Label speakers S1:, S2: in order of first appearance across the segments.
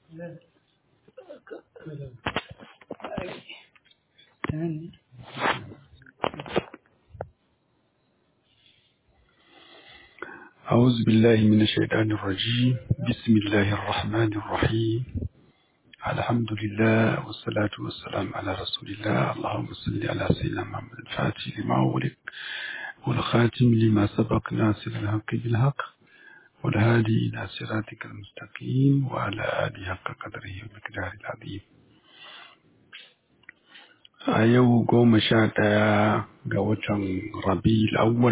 S1: أعوذ بالله من الشيطان الرجيم بسم الله الرحمن الرحيم الحمد لله والصلاة والسلام على رسول الله اللهم صل على سيدنا محمد الفاتح لما أغلق والخاتم لما سبق ناصر الحق بالحق والهادي إلى صراطك المستقيم وعلى آله حق قدره ومقداره العظيم a yau goma sha ɗaya ga watan rabi'ul awwal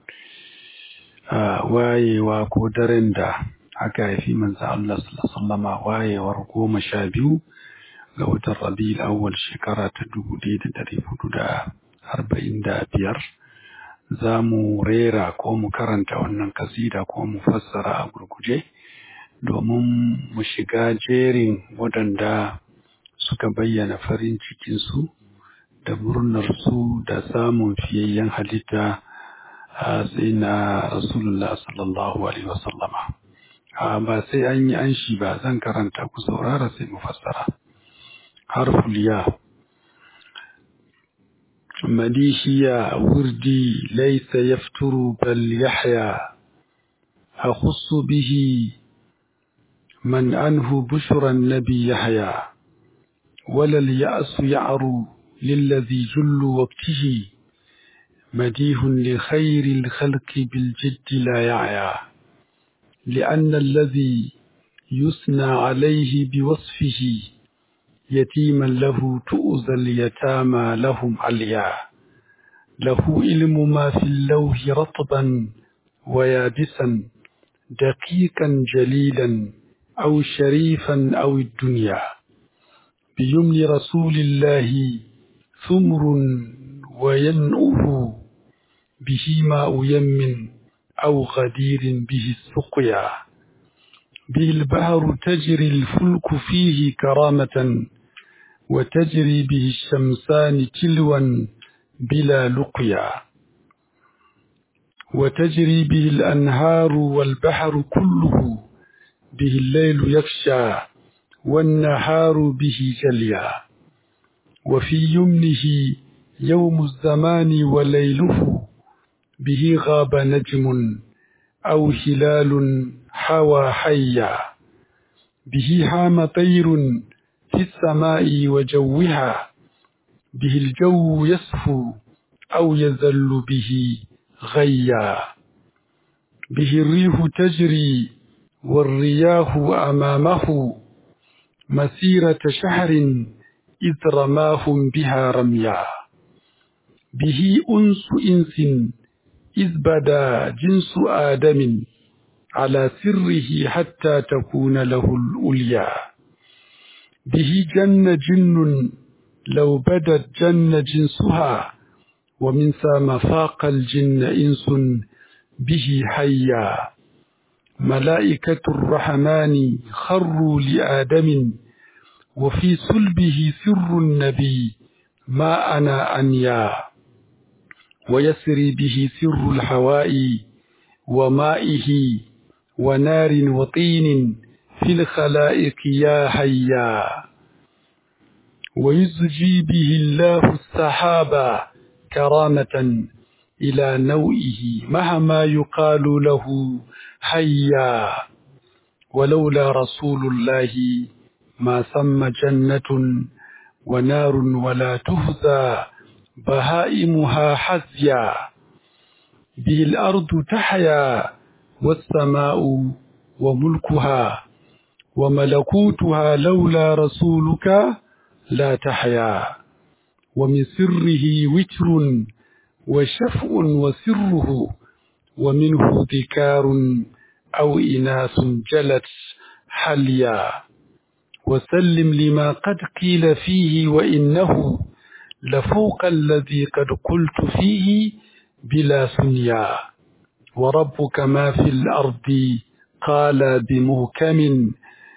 S1: a wayewa ko daren da aka haifi manzo Allah sallama wayewar goma sha biyu ga watan rabi'ul awwal shekara ta dubu ɗaya da ɗari hudu da arba'in da biyar za mu rera ko mu karanta wannan kasida ko mu fassara a gurguje domin mu shiga jerin waɗanda suka bayyana farin cikinsu da murnarsu da samun fiyayyen halitta a sai na rasulullah sallallahu alaihi wasallama ba sai an yi an shi ba zan karanta ku saurara sai mu fassara harful ya مديشيا وردي ليس يفتر بل يحيا أخص به من أنه بشرى النبي يحيى ولا اليأس يعرو للذي جل وقته مديه لخير الخلق بالجد لا يعيا لأن الذي يثنى عليه بوصفه يتيما له تؤذى اليتامى لهم عليا له علم ما في اللوح رطبا ويابسا دقيقا جليلا أو شريفا أو الدنيا بيمن رسول الله ثمر وينؤه به ماء يم أو غدير به السقيا به البحر تجري الفلك فيه كرامة وتجري به الشمسان تلوا بلا لقيا وتجري به الأنهار والبحر كله به الليل يخشى والنهار به جليا وفي يمنه يوم الزمان وليله به غاب نجم أو هلال حوى حيا به حام طير في السماء وجوها به الجو يصفو أو يزل به غيا به الريح تجري والرياح أمامه مسيرة شهر إذ رماهم بها رميا به أنس إنس إذ بدا جنس آدم على سره حتى تكون له الأولياء به جن جن لو بدت جن جنسها ومن ثم فاق الجن إنس به حيا ملائكة الرحمن خروا لآدم وفي صلبه سر النبي ما أنا أنيا ويسري به سر الهواء ومائه ونار وطين في الخلائق يا حيا ويزجي به الله السحاب كرامة إلى نوئه مهما يقال له حيا ولولا رسول الله ما ثم جنة ونار ولا تهزى بهائمها حزيا به الأرض تحيا والسماء وملكها وملكوتها لولا رسولك لا تحيا ومن سره وتر وشفء وسره ومنه ذكار أو إناث جلت حليا وسلم لما قد قيل فيه وإنه لفوق الذي قد قلت فيه بلا ثنيا وربك ما في الأرض قال بمهكم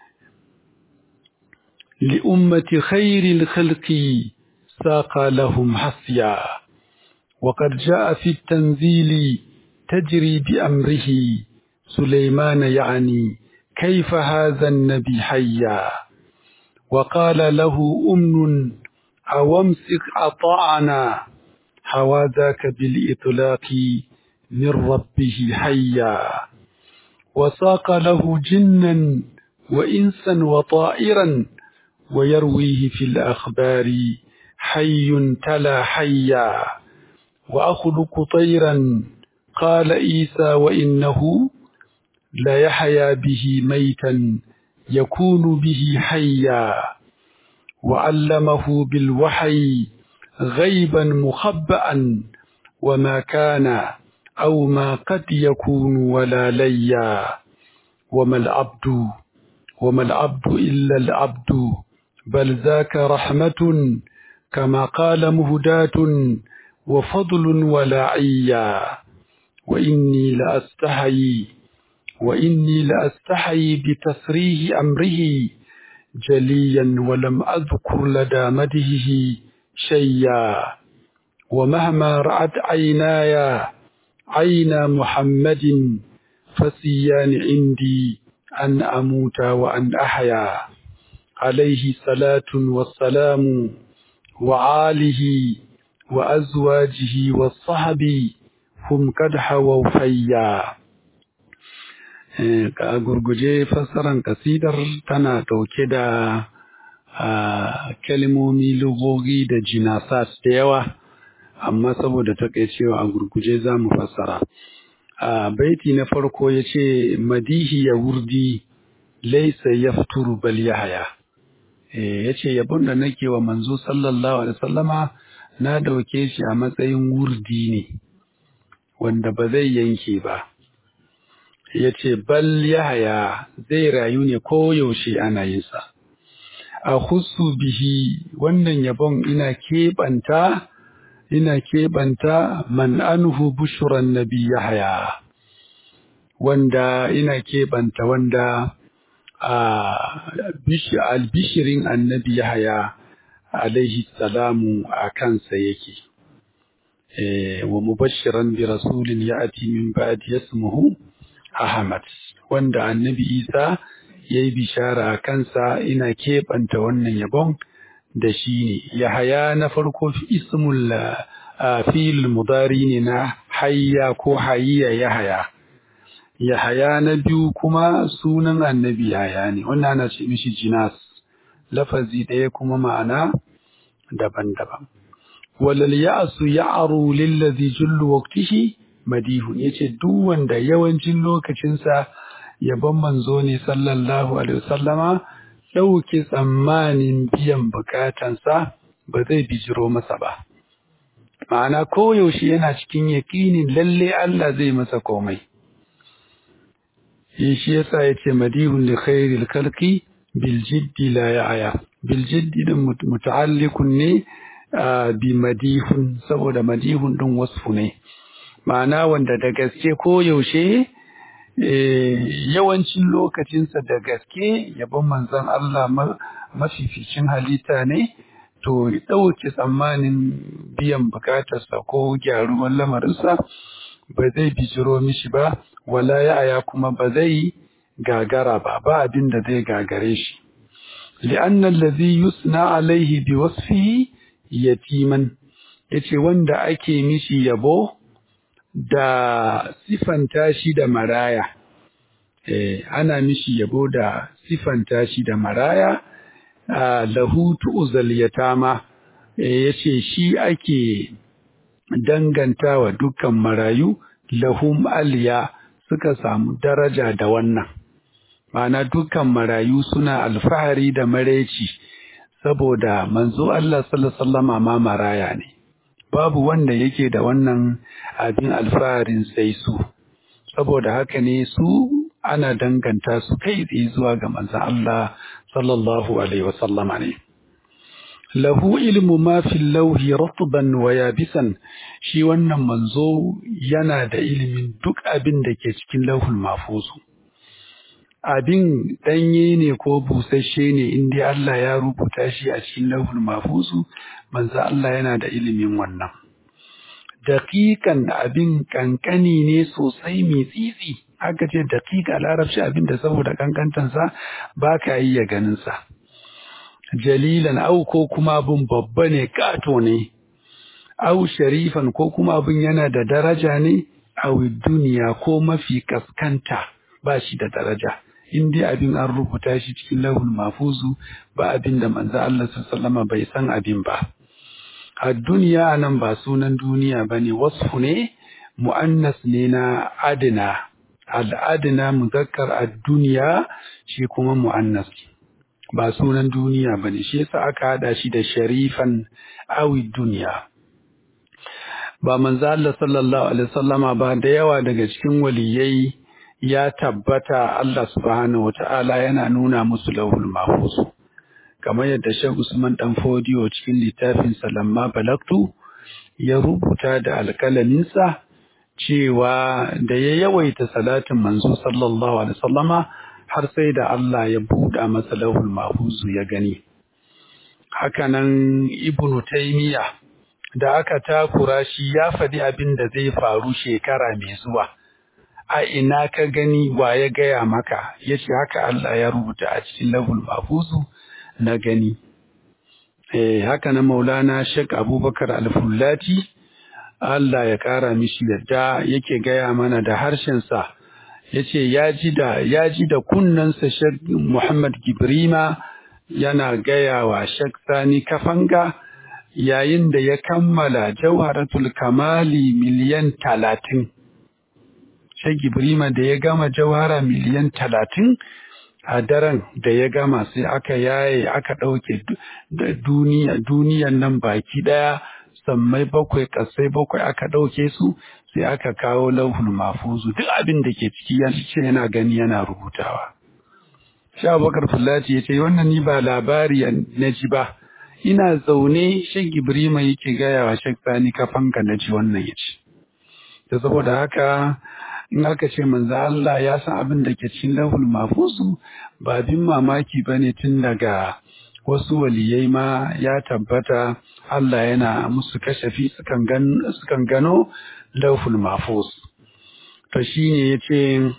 S1: لأمة خير الخلق ساق لهم حسيا وقد جاء في التنزيل تجري بأمره سليمان يعني كيف هذا النبي حيا وقال له أمن أو امسك أطعنا حوى ذاك بالإطلاق من ربه حيا وساق له جنا وإنسا وطائرا ويرويه في الأخبار حي تلا حيا وأخلق طيرا قال عيسى وإنه لا يحيا به ميتا يكون به حيا وعلمه بالوحي غيبا مخبأ وما كان أو ما قد يكون ولا ليا وما العبد وما العبد إلا العبد بل ذاك رحمة كما قال مهداة وفضل ولا عيا وإني لأستحي وإني لأستحي بتسريه أمره جليا ولم أذكر لدى مدهه شيئا ومهما رأت عيناي عين محمد فسيان عندي أن أموت وأن أحيا عليه صلاة والسلام وعاله وأزواجه والصحب هم قد حووا فيا a gurguje fassaran kasidar tana ɗauke da kalmomi lugogi da jinasat da yawa amma saboda takaicewa a gurguje za mu fassara a baiti na farko ya ce madihi ya wurdi laisa ya fituru bal yahaya ya ce yabon da nake wa manzo sallallahu alaihi wasallama na dauke shi a matsayin wurdi ne wanda ba zai yanke ba ya ce bal yahaya zai rayu ne ko yaushe ana yinsa a husu bihi wannan yabon ina keɓanta ina keɓanta man anhu bushuran nabi yahaya wanda ina keɓanta wanda albishirin annabi yahaya alaihi salamu a kansa yake wa mubashiran bi rasulin ya'ti min ba'di yasmuhu ahmad wanda annabi isa yayi bishara a kansa ina keɓanta wannan yabon da shi ne yahaya na farko ismul fil mudari ne na hayya ko hayya yahaya yahaya na biyu kuma sunan annabi yahaya ne wannan ana ce mishi jinas lafazi ɗaya kuma ma'ana daban-daban walal ya'su ya'ru lillazi jullu waqtihi madihun yace duk wanda yawancin lokacinsa yabon manzo ne sallallahu alaihi wasallama ɗauke tsammanin biyan bukatansa ba zai bijiro masa ba ma'ana koyaushe yana cikin yaƙinin lalle Allah zai masa komai shi yasa yace madihun li khairil khalqi bil jiddi la ya'ya bil jiddi din muta'alliqun ne bi madihun saboda madihun din wasfu ne ma'ana wanda da gaske ko yaushe yawancin lokacinsa da gaske yabon manzon Allah mafificin halitta ne to ɗauke tsammanin biyan bukatarsa ko gyaruwan lamarinsa ba zai bijiro mishi ba wala ya'ya kuma ba zai gagara ba ba abin da zai gagare shi li'anna allazi yusna alaihi biwasfihi yatiman yace wanda ake mishi yabo da sifanta shi da maraya eh ana mishi yabo da sifanta shi da maraya lahu tu'zal yatama eh yace shi ake dangantawa dukkan marayu lahum aliya suka samu daraja da wannan ma'ana dukkan marayu suna alfahari da mareci saboda manzo Allah sallallahu alaihi wasallama ma maraya ne babu wanda yake da wannan abin alfaharin sai su saboda haka ne su ana danganta su kai tsaye zuwa ga manzon Allah sallallahu alaihi wasallama ne lahu ilmu ma fil lauhi ratban wa yabisan shi wannan manzo yana da ilimin duk abin da ke cikin lauhul mahfuzu abin danye ne ko busasshe ne inda Allah ya rubuta shi a cikin lauhul mahfuzu manzo Allah yana da ilimin wannan daƙiƙan abin kankani ne sosai mai tsitsi aka ce daƙiƙa larabci abin da saboda kankantansa ba ka iya ganinsa jalilan au ko kuma abin babba ne kato ne au sharifan ko kuma abin yana da daraja ne au duniya ko mafi kaskanta ba shi da daraja in dai abin an rubuta shi cikin lahul mafuzu ba abin da manzo Allah sallama bai san abin ba a duniya nan ba sunan duniya bane wasfu ne mu'annas ne na adina al'adina muzakkar ad-duniya shi kuma mu'annas ba sunan duniya bane shi yasa aka hada shi da sharifan awi duniya ba manzo Allah sallallahu alaihi wasallama ba da yawa daga cikin waliyai ya tabbata Allah subhanahu wata'ala yana nuna musu lauhul mahfuz kamar yadda Sheikh Usman dan Fodiyo cikin littafin Salamma Balaktu ya rubuta da alƙalaminsa cewa da ya yawaita salatin manzo sallallahu alaihi wasallama har sai da Allah ya buɗa masa lauhul mahfuz ya gani hakanan Ibn Taymiyyah da aka takura shi ya faɗi abin da zai faru shekara mai zuwa a ina ka gani wa ya gaya maka ya ce haka Allah ya rubuta a cikin lahul mafuzu na gani eh haka na maulana shek abubakar alfullati Allah ya kara mishi yadda yake gaya mana da harshensa ya ce ya ji da ya ji da kunnensa shek muhammad gibrima yana gaya wa shek sani kafanga yayin da ya kammala jawharatul kamali miliyan talatin Shai Gibrima da ya gama jawhara miliyan talatin a daren da ya gama sai aka yaye aka ɗauke duniya duniyan nan baki ɗaya sammai bakwai ƙasai bakwai aka ɗauke su sai aka kawo lauhul mafuzu duk abin da ke ciki ya ce yana gani yana rubutawa. Sha bakar Fulati ya ce wannan ni ba labari na ji ba ina zaune Shai Gibrima yake gaya wa Shek Sani kafanka na ji wannan ya ce. Da saboda haka in aka ce manzo Allah ya san abin da ke cikin lahul mafuzu ba bin mamaki ba ne tun daga wasu waliyai ma ya tabbata Allah yana musu kashafi sukan gano lahul mafuz to shine yace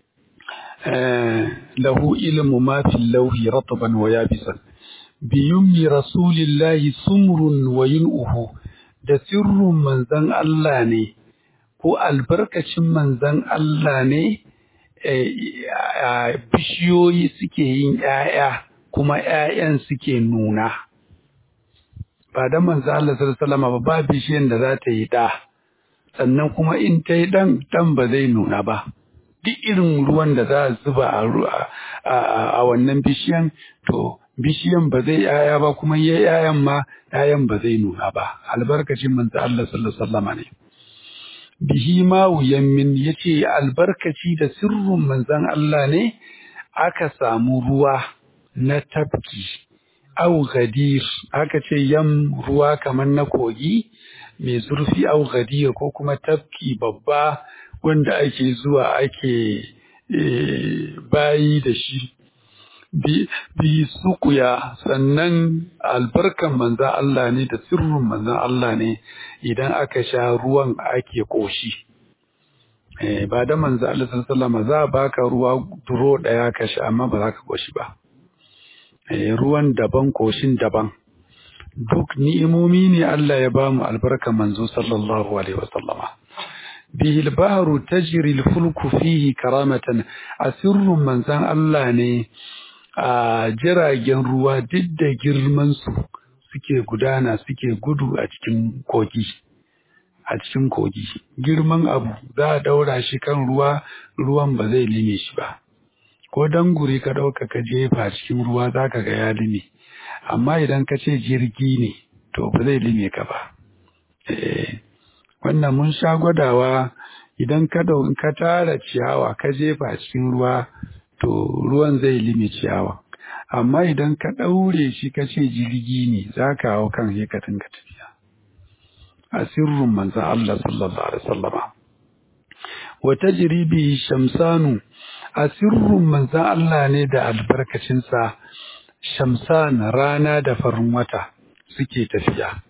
S1: lahu ilmu ma fil lawhi ratban wa yabisan bi yummi rasulillahi sumrun wa yun'uhu da sirrun manzon Allah ne ko albarkacin manzan Allah ne bishiyoyi suke yin ‘ya'ya kuma ‘ya'yan suke nuna. Ba da manzan Allah sallama ba ba bishiyan da za ta yi ɗa, sannan kuma in ta yi ɗan ɗan ba zai nuna ba. Duk irin ruwan da za a zuba a wannan bishiyan, to bishiyan ba zai ‘ya'ya ba kuma ya ‘ya'yan ma ‘ya'yan ba zai nuna ba. Albarkacin manzan Allah sallama ne. bihi ma min ya ce albarkaci da sirrin manzan Allah ne aka samu ruwa na tafki au gadir aka ce yam ruwa kamar na kogi mai zurfi au gadir ko kuma tafki babba wanda ake zuwa ake bayi da shi bi sukuya sannan albarkan manzan Allah ne da sirrin manzan Allah ne idan aka sha ruwan ake koshi ba da manzan Allah sallama za a baka ruwa duro daya ka sha amma ba za ka koshi ba ruwan daban koshin daban duk ni'imomi ne Allah ya bamu albarkan manzo sallallahu alaihi wasallama bihi al-bahru tajri al-fulku fihi karamatan asirrun manzan Allah ne a jiragen ruwa duk da girmansu suke gudana suke gudu a cikin kogi a cikin kogi girman abu za a daura shi kan ruwa ruwan ba zai lime shi ba ko danguri ka ɗauka ka jefa cikin ruwa za ka ga ya lime amma idan ka ce jirgi ne to ba zai lime ka ba wannan mun sha gwadawa idan ka ka tara ciyawa ka jefa cikin ruwa to ruwan zai lime ciyawa amma idan ka ɗaure shi ka ce jirgi ne za ka hau kan sai ka dinga tafiya a sirrin manzan Allah sallallahu alaihi wasallama wa tajribi shamsanu a sirrin manzan Allah ne da albarkacinsa shamsan rana da farin wata suke tafiya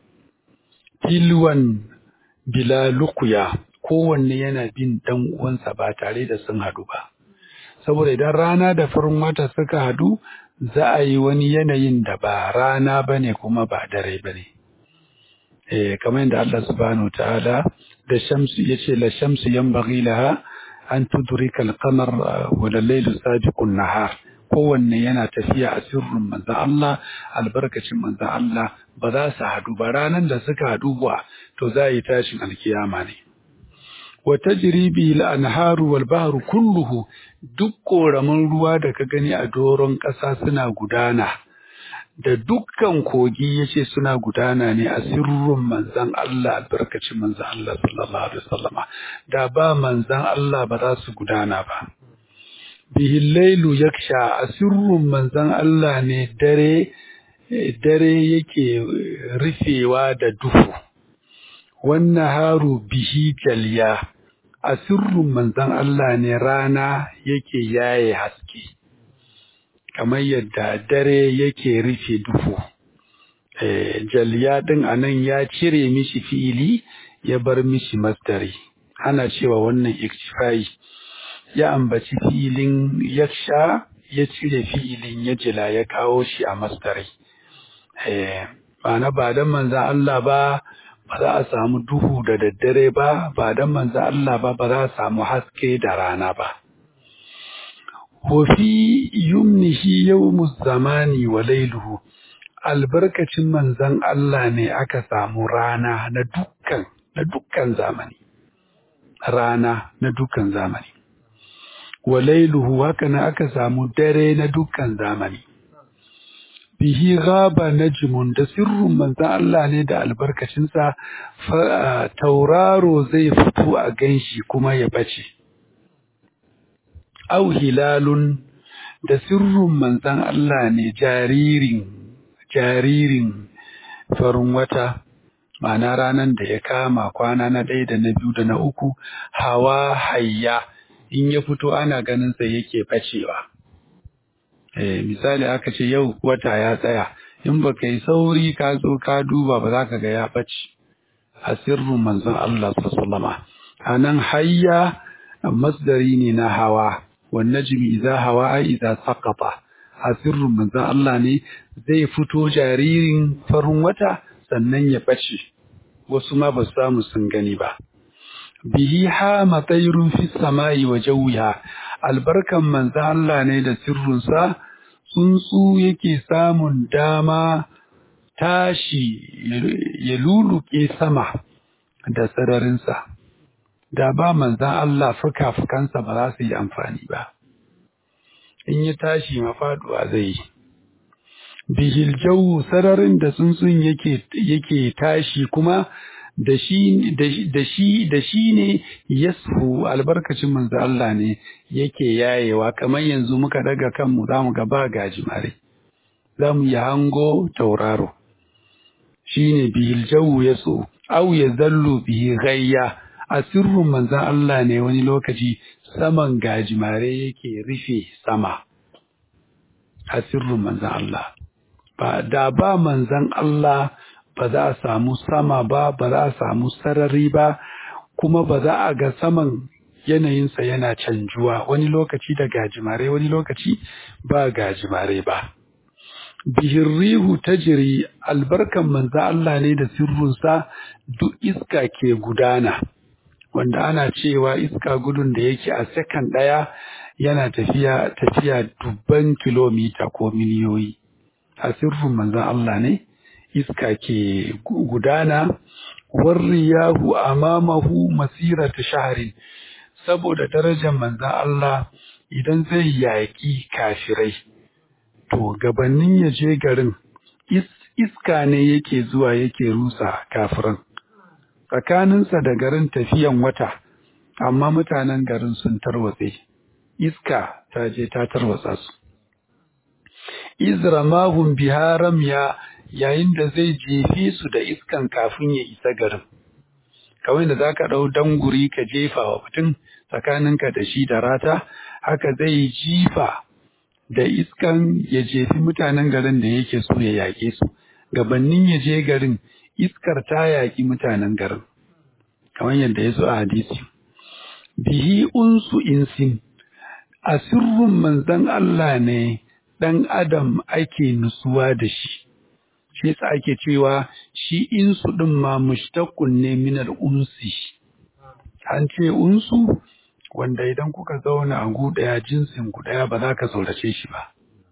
S1: tilwan bila lukuya kowanne yana bin dan uwansa ba tare da sun haɗu ba saboda idan rana da farin wata suka hadu za a yi wani yanayin da ba rana ba ne kuma ba dare ba ne. Eh, kamar yadda Allah subhanahu wa ta'ala da shamsu ya ce la shamsu yan laha an tudrika al-qamar wa al-laylu sabiqun nahar kowanne yana tafiya a sirrin manzon Allah albarkacin manzon Allah ba za su haɗu ba ranan da suka haɗu ba to za a yi tashin alkiyama ne wa tajri bi al-anharu wal bahru kulluhu duk koramin ruwa da ka gani a doron ƙasa suna gudana da dukkan kogi yace suna gudana ne a sirrin manzon Allah albarkacin manzon Allah sallallahu alaihi wasallama da ba manzon Allah ba za su gudana ba bihi lailu yaksha a sirrin manzon Allah ne dare dare yake rufewa da duhu wannan haru bihi jalya a sirrin manzon Allah ne rana yake yaye haske kamar yadda dare yake rufe duhu jalya din anan ya cire mishi fi'ili ya bar mishi masdari ana cewa wannan iktifai ya ambaci fi'ilin yaksha ya cire fi'ilin ya jila ya kawo shi a masdari ma'ana ba dan manzan Allah ba ba za a samu duhu da daddare ba ba dan manzan Allah ba ba za a samu haske da rana ba Wafi yumnihi yawmu zamani wa lailuhu albarkacin manzan Allah ne aka samu rana na dukkan na dukkan zamani rana na dukkan zamani wa lailuhu haka na aka samu dare na dukkan zamani bihi gaba najmun da sirrin manzan Allah ne da albarkacinsa tauraro zai fito a ganshi kuma ya bace au hilalun da sirrin manzan Allah ne jaririn jaririn farin wata ma'ana ranar da ya kama kwana na ɗaya da na biyu da na uku hawa hayya in ya fito ana ganin sa yake bacewa eh misali aka ce yau wata ya tsaya in baka yi sauri ka zo ka duba ba za ka ga ya bace a sirrin manzon Allah sallallahu alaihi anan hayya masdari ne na hawa wan najmi idza hawa ai idza saqata a sirrin manzon Allah ne zai fito jaririn farin wata sannan ya bace wasu ma ba samu sun gani ba bihi ha matsayrun fi samai wa jawiha albarkan manzon Allah ne da sirrinsa tsuntsu yake samun dama tashi ya luluke sama da sararinsa da ba manzan Allah fuka-fukansa ba za su yi amfani ba in ya tashi mafaduwa zai yi bihil jawu sararin da tsuntsun yake yake tashi kuma da shi da shi da shi ne yasfu albarkacin manzo Allah ne yake yayewa kamar yanzu muka daga kanmu zamu ga ba gajimare zamu yi hango tauraro shine bihil jawu yasu aw yazallu bihi ghayya asirrun manzon Allah ne wani lokaci saman gajimare yake rufe sama asirrun manzon Allah ba da ba manzon Allah ba za a samu sama ba ba za a samu sarari ba kuma ba za a ga saman yanayinsa yana canjuwa wani lokaci da gajimare wani lokaci ba gajimare ba bihirrihu tajiri albarkan manzo Allah ne da sirrinsa duk iska ke gudana wanda ana cewa iska gudun da yake a sakan ɗaya yana tafiya tafiya dubban kilomita ko miliyoyi a sirrin manzon Allah ne iska ke gudana warriyahu amamahu masirata shahrin saboda darajar manzon Allah idan zai yaƙi kafirai to gabanin ya je garin iska ne yake zuwa yake rusa kafiran tsakaninsa da garin tafiyan wata amma mutanen garin sun tarwatse iska ta je ta tarwatsa su izramahum biharam ya yayin da zai jefe su da iskan kafin ya isa garin kawai da zaka ɗau danguri ka jefa wa mutum tsakaninka da shi da rata haka zai jifa da iskan ya jefi mutanen garin da yake so ya yaƙe su gabannin ya je garin iskar ta yaƙi mutanen garin kamar yadda ya zo a hadisi bihi unsu insin a sirrin manzon Allah ne ɗan adam ake nutsuwa da shi shi yasa ake cewa shi insu ɗin ma mushtaqun ne min unsi an ce unsu wanda idan kuka zauna a gu ɗaya jinsin ku ɗaya ba za ka saurace shi ba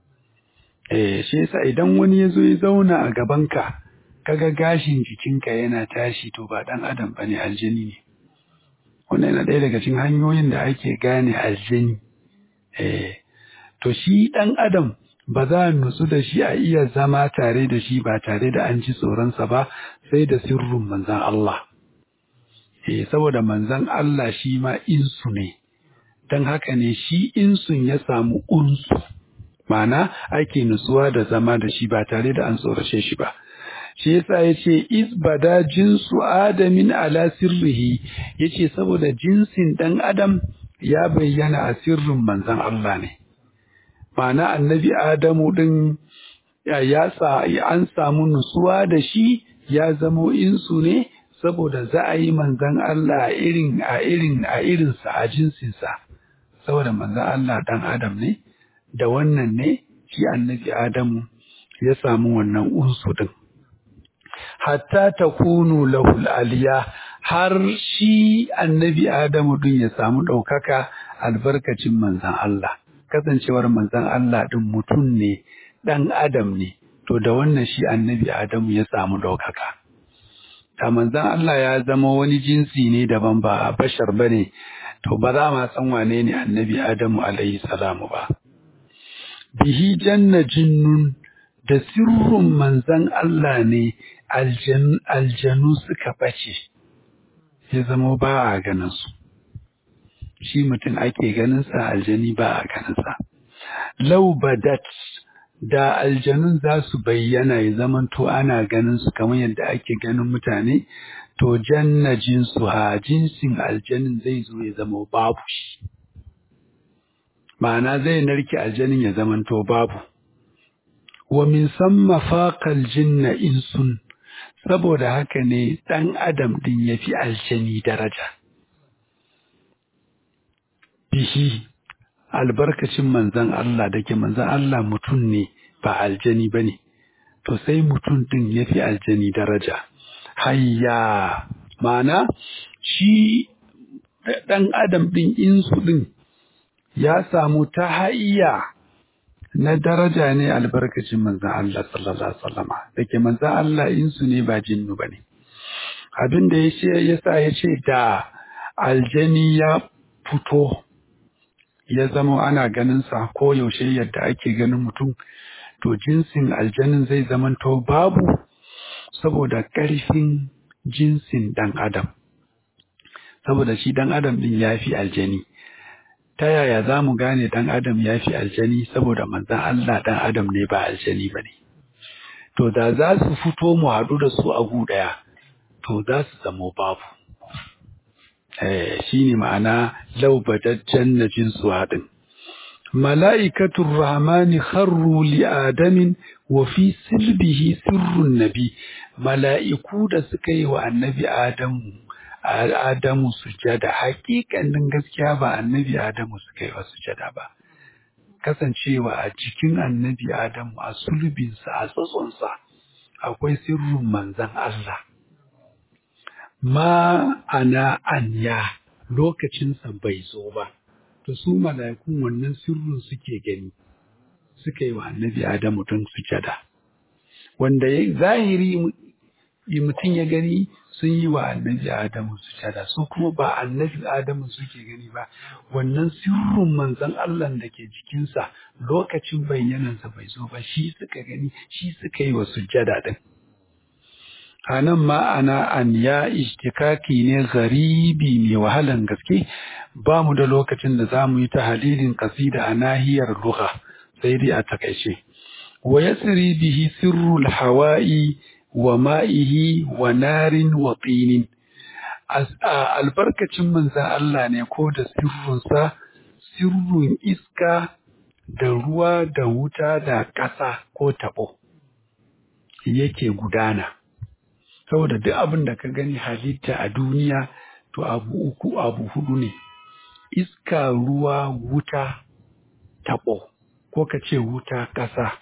S1: eh shi yasa idan wani ya zo ya zauna a gabanka kaga gashin jikinka yana tashi to ba ɗan adam ba ne aljani ne wannan yana ɗaya daga cikin hanyoyin da ake gane aljani eh to shi ɗan adam ba za a nutsu da shi a iya zama tare da shi ba tare da an ji tsoronsa ba sai da sirrin manzan Allah. Eh, saboda manzan Allah shi ma insu ne, don haka ne shi insun ya samu unsu, mana ake nutsuwa da zama da shi ba tare da an tsorace shi ba. Shi yasa ya ce, Isbada jinsu Adamin ala sirrihi, ya ce saboda jinsin ɗan Adam ya bayyana a sirrin manzan Allah ne. ma'ana annabi Adamu ɗin ya sa an samu nutsuwa da shi ya zamo insu ne saboda za a yi manzan Allah a irin a irin a irinsa a jinsinsa saboda manzan Allah ɗan Adam ne da wannan ne shi annabi Adamu ya samu wannan unsu ɗin. Hatta ta kunu lahul aliya har shi annabi Adamu ɗin ya samu ɗaukaka albarkacin manzan Allah. kasancewar manzon Allah ɗin mutum ne ɗan adam ne to da wannan shi annabi Adamu ya samu ɗaukaka. Da manzon Allah ya zama wani jinsi ne daban ba bashar ba ne to ba za ma san wane ne annabi Adamu alaihi salamu ba. Bihi janna jinnun da sirrin manzon Allah ne aljanu suka bace ya zama ba a ganin su. shi mutum ake ganinsa aljani ba a ganinsa. Lau badat da aljanun za su bayyana ya zamanto ana ganin su kamar yadda ake ganin mutane, to janna jinsu ha jinsin aljanin zai zo ya zama babu shi. Ma'ana zai narke aljanin ya zamanto babu. Wa min samma faƙal jinna insun, saboda haka ne ɗan adam ɗin ya fi aljani daraja. bihi albarkacin manzan Allah da ke manzan Allah mutum ne ba aljani ba ne, to sai mutum ɗin ya fi aljani daraja. Hayya, mana shi ɗan adam ɗin insu ɗin ya samu ta hayya na daraja ne albarkacin manzan Allah sallallahu Alaihi wasallama da ke manzan Allah insu ne ba jinnu ba ne. Abin da ya sa ya ce da aljani ya fito ya zama ana ganinsa ko yaushe yadda ake ganin mutum, to jinsin aljanin zai zamanto babu saboda ƙarfin jinsin ɗan adam. Saboda shi ɗan adam ɗin ya fi aljani. Ta yaya za mu gane ɗan adam ya fi aljani saboda manzan Allah ɗan adam ne ba aljani ba ne. To da za su fito mu haɗu da su a gu ɗaya, to za su zamo babu. shi ne ma'ana laubataccen na jinsu haɗin. Mala'ikatun Rahmani kharru li Adamin wa fi silbihi sirrun nabi, mala'iku da suka yi wa annabi Adamu, Adamu sujada, hakikanin gaskiya ba annabi Adamu suka yi wa sujada ba. Kasancewa a cikin annabi Adamu a sulbinsa, a tsatsonsa, akwai sirrin manzan Allah. ma ana anya lokacinsa bai zo ba, to su mala'ikun wannan sirrin suke gani, suka yi wa annabi Adamu don sujada. Wanda ya zahiri mutum ya gani sun yi wa annabi Adamu sujada, su kuma ba annabi Adamu suke gani ba, wannan sirrin manzon Allah da ke jikinsa lokacin bayyanansa bai zo ba, shi suka gani, shi suka yi wa sujada ɗin. a nan ma'ana an ya ishtikaki ne garibi mai wahalan gaske ba mu da lokacin da za mu yi ta halilin kasida a nahiyar lugha sai dai a takaice wa yasri bihi sirrul hawa'i wa ma'ihi wa narin wa tinin albarkacin manzan Allah ne ko da sirrunsa sirrun iska da ruwa da wuta da ƙasa ko taɓo yake gudana saboda duk abin da ka gani halitta a duniya to abu uku abu hudu ne iska ruwa wuta taɓo ko ka ce wuta ƙasa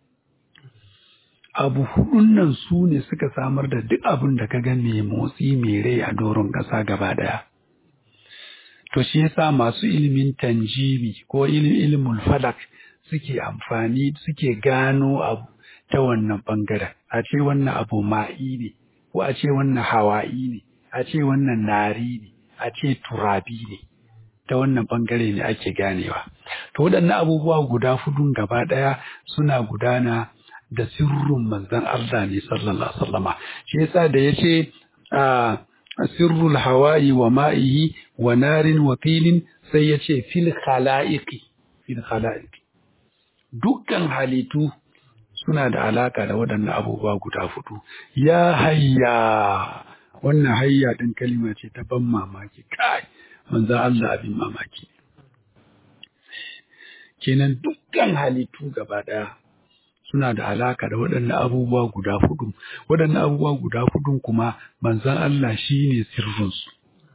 S1: abu hudun nan su ne suka samar da duk abin da ka ga mai motsi mai rai a doron ƙasa gaba ɗaya to shi yasa masu ilimin tanjimi ko ilimin falak suke amfani suke gano abu ta wannan bangaren a ce wannan abu ma'i ne ko a ce wannan hawa'i ne a ce wannan nari ne a ce turabi ne ta wannan bangare ne ake ganewa to waɗannan abubuwa guda hudun gaba ɗaya suna gudana da sirrin manzon Allah ne sallallahu alaihi wasallama shi yasa da yace a sirrul hawa'i wa ma'ihi wa narin wa filin sai yace fil khala'iqi fil khala'iqi dukkan halittu suna da alaka da waɗannan abubuwa guda hudu ya hayya wannan hayya din kalima ce ta ban mamaki kai manzon Allah abin mamaki kenan dukkan halittu gaba ɗaya suna da alaka da waɗannan abubuwa guda hudu waɗannan abubuwa guda hudun kuma manzon Allah shine sirrinsu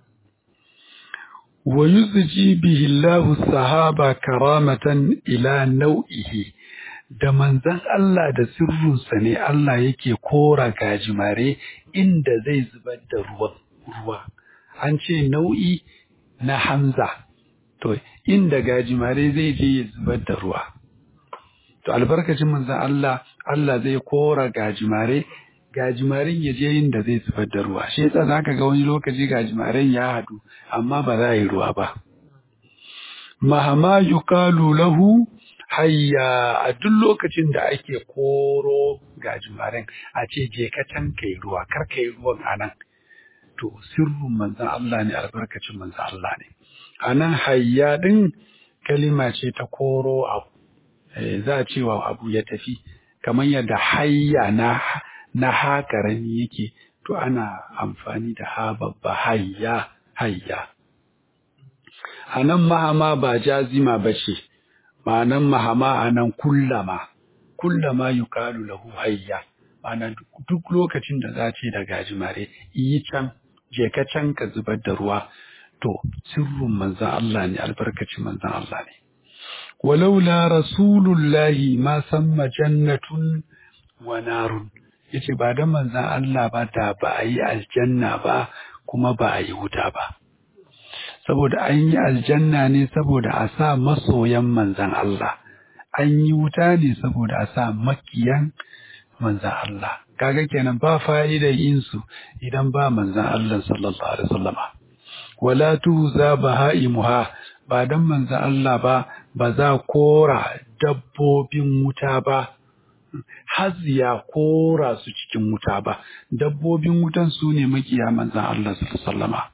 S1: wa yuzji bihi Allahu sahaba karamatan ila nau'ihi da manzon Allah da sirrinsa ne Allah yake kora gajimare inda zai zubar da ruwan ruwa an ce nau'i na hamza to inda gajimare zai je ya zubar da ruwa to albarkacin manzon Allah Allah zai kora gajimare gajimarin ya je yin da zai zubar da ruwa shi yasa zaka ga wani lokaci gajimaren ya hadu amma ba za a yi ruwa ba mahama yuqalu lahu hayya a duk lokacin da ake koro gajimaren a ce je ka can kai ruwa kar kai ruwan anan to sirrin manzon Allah ne albarkacin manzon Allah ne anan hayya din kalima ce ta koro abu za a cewa abu ya tafi kamar yadda hayya na na ha karami yake to ana amfani da ha babba hayya hayya anan mahama ba jazima bace ma'anan mahama anan kullama kullama yuqalu lahu hayya ma'ana duk lokacin da za ce da gajimare yi can je ka can ka zubar da ruwa to sirrin manzon Allah ne albarkacin manzon Allah ne walaula rasulullahi ma samma jannatun wa narun yace ba da manzon Allah ba da ba a yi aljanna ba kuma ba a yi wuta ba saboda an yi aljanna ne saboda a sa masoyan manzon Allah an yi wuta ne saboda a sa makiyan manzon Allah kaga kenan ba fa'idar yin su idan ba manzon Allah sallallahu alaihi wasallama wala tuza bahaimuha ba dan manzon Allah ba ba za kora dabbobin wuta ba haziya kora su cikin wuta ba dabbobin wutan su ne makiya manzon Allah sallallahu alaihi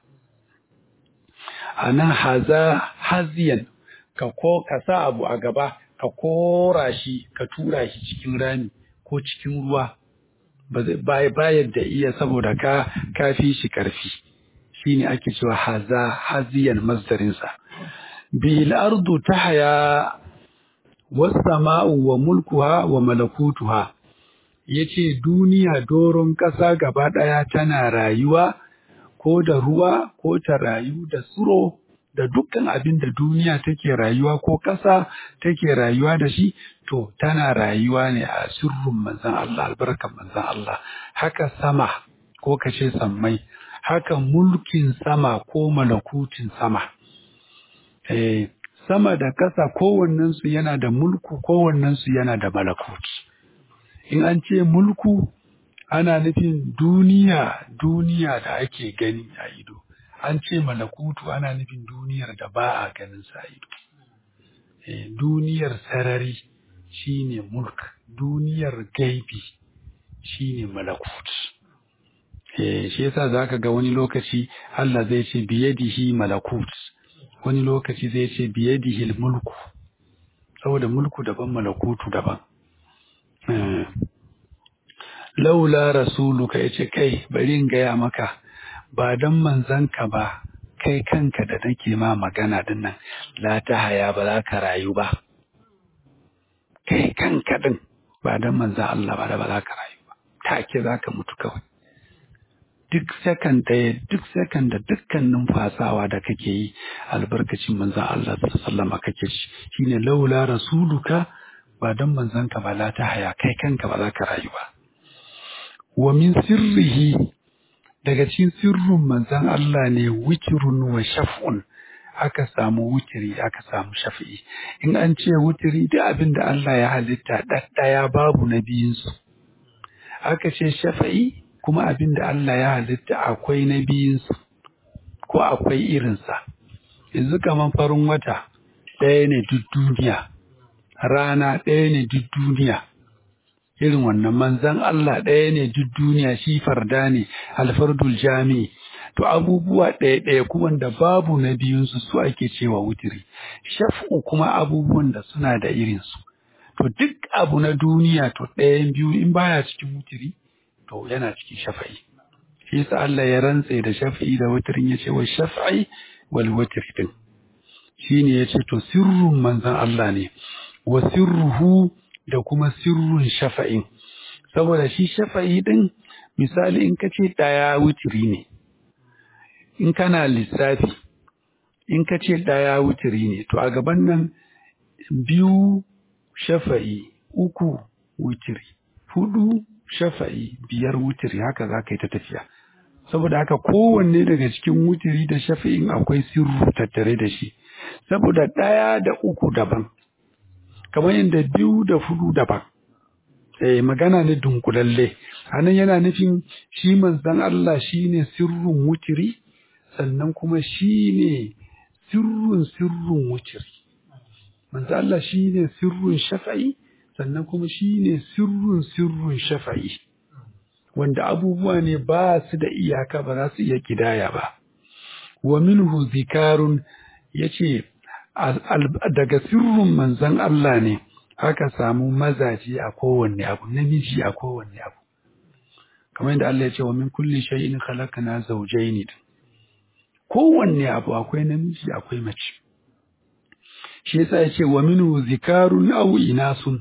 S1: anan haza haziyan ka ko ka sa abu a gaba ka kora shi ka tura shi cikin rami ko cikin ruwa ba bayar da iya saboda ka kafi shi karfi shine ake cewa haza haziyan masdarinsa bil ardu tahya was sama'u wa mulkuha wa malakutuha yace duniya doron ƙasa gaba ɗaya tana rayuwa ko da ruwa ko ta rayu da tsiro da dukkan abin da duniya take rayuwa ko ƙasa take rayuwa da shi to tana rayuwa ne a sirrin manzon Allah albarkan manzon Allah haka sama ko kace sammai haka mulkin sama ko malakutin sama eh sama da ƙasa kowannensu yana da mulku kowannensu yana da malakuti in an ce mulku ana nufin duniya duniya da ake gani a ido an ce malakutu ana nufin duniyar da ba a ganin sa ido eh, duniyar sarari shine mulk duniyar gaibi shine malakut eh, shi yasa zaka ga wani lokaci Allah zai ce biyadihi malakut wani lokaci zai ce biyadihi mulku saboda mulku daban malakutu daban eh. laula rasuluka yace kai bari in gaya maka ba dan manzanka ba kai kanka da nake ma magana din nan la ta haya ba za ka rayu ba kai kanka din ba dan manzan Allah ba da ba za ka rayu ba take za ka mutu kawai duk sakan ɗaya duk sakan da dukkan numfasawa da kake yi albarkacin manzon Allah sallama kake ci shine laula rasuluka ba don manzon ka ba la ta haya kai kanka ba za ka rayu ba wa min sirrihi daga cikin sirrin manzon Allah ne witrun wa shaf'un aka samu wutiri aka samu shafi'i in an ce wutiri duk abin da Allah ya halitta ɗaɗɗaya babu na biyunsu aka ce shafa'i kuma abin da Allah ya halitta akwai na biyunsu ko akwai irinsa yanzu kamar farin wata ɗaya ne duk duniya rana ɗaya ne duk duniya irin wannan manzan Allah ɗaya ne duk duniya shi farda ne alfardul jami'i to abubuwa ɗaya ɗaya kuma da babu na biyunsu su ake cewa wutiri shaf'u kuma abubuwan da suna da irinsu to duk abu na duniya to ɗayan biyu in baya cikin wutiri to yana cikin shafa'i shi yasa Allah ya rantse da shafa'i da wutirin ya ce wa shafa'i wal wutri din shine ya ce to sirrun manzan Allah ne wa sirruhu da kuma sirrun shafa'in saboda shi shafa'i din misali in ka ce ɗaya wutiri ne in kana lissafi in ka ce ɗaya wutiri ne to a gaban nan biyu shafa'i uku wutiri hudu shafa'i biyar wutiri haka za ka yi ta tafiya saboda haka kowanne daga cikin wutiri da shafa'in akwai sirru tattare da shi saboda ɗaya da uku daban kamar yadda biyu da hudu daban eh magana ne dunkulalle anan yana nufin shi manzon Allah shine sirrun wutiri sannan kuma shine sirrun sirrun wutiri manzo Allah shine sirrun shafa'i sannan kuma shine sirrun sirrun shafa'i wanda abubuwa ne ba su da iyaka ba za su iya kidaya ba wa minhu zikarun yace daga sirrun manzon Allah ne aka samu mazaje a kowanne abu namiji a kowanne abu kamar yadda Allah ya ce wa min kulli shay'in khalaqna zawjayn kowanne abu akwai namiji akwai mace shi yasa ya ce wa minhu zikarun aw inasun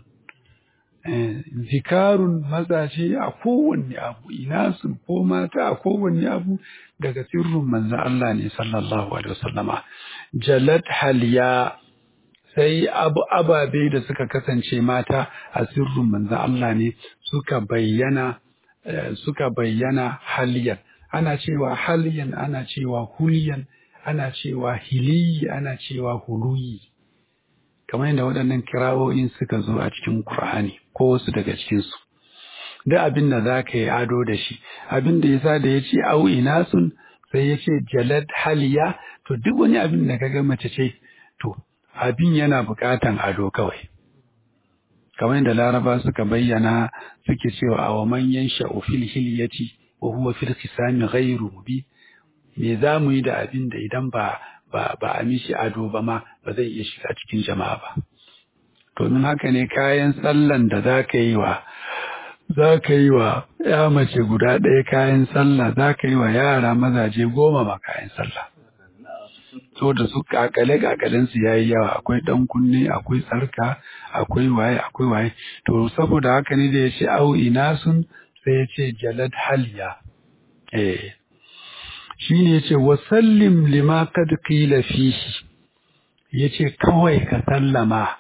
S1: zikarun mazaje a kowanne abu inasun ko mata a kowanne abu daga sirrin manzon Allah ne sallallahu alaihi wasallama jalat haliya sai abu ababe da suka kasance mata a sirrin manzon Allah ne suka bayyana suka bayyana haliyan ana cewa haliyan ana cewa huliyan ana cewa hiliyi ana cewa huluyi kamar yadda waɗannan kirawoyin suka zo a cikin Kur'ani ko wasu daga cikinsu. Duk abin da za ka yi ado da shi, abin da yasa da ya ce au inasun sai ya ce jalad haliya, to duk wani abin da ka ga mace ce, to abin yana buƙatan ado kawai. Kamar yadda Laraba suka bayyana suke cewa a wa manyan sha'ufil hilyati wa huwa fil khisami ghairu mubin me za mu yi da abin da idan ba ba ba a mishi ado ba ma ba zai iya shiga cikin jama'a ba domin haka ne kayan sallan da za ka yi wa za ka yi wa ya mace guda ɗaya kayan sallah za ka yi wa yara mazaje goma ma kayan sallah so da su kakale kakalen su yayi yawa akwai dan kunne akwai sarka akwai waye akwai waye to saboda haka ne da ya ce au inasun sai ya ce jalad haliya eh shi ne ya ce wasallim lima kad qila fihi ya ce kawai ka sallama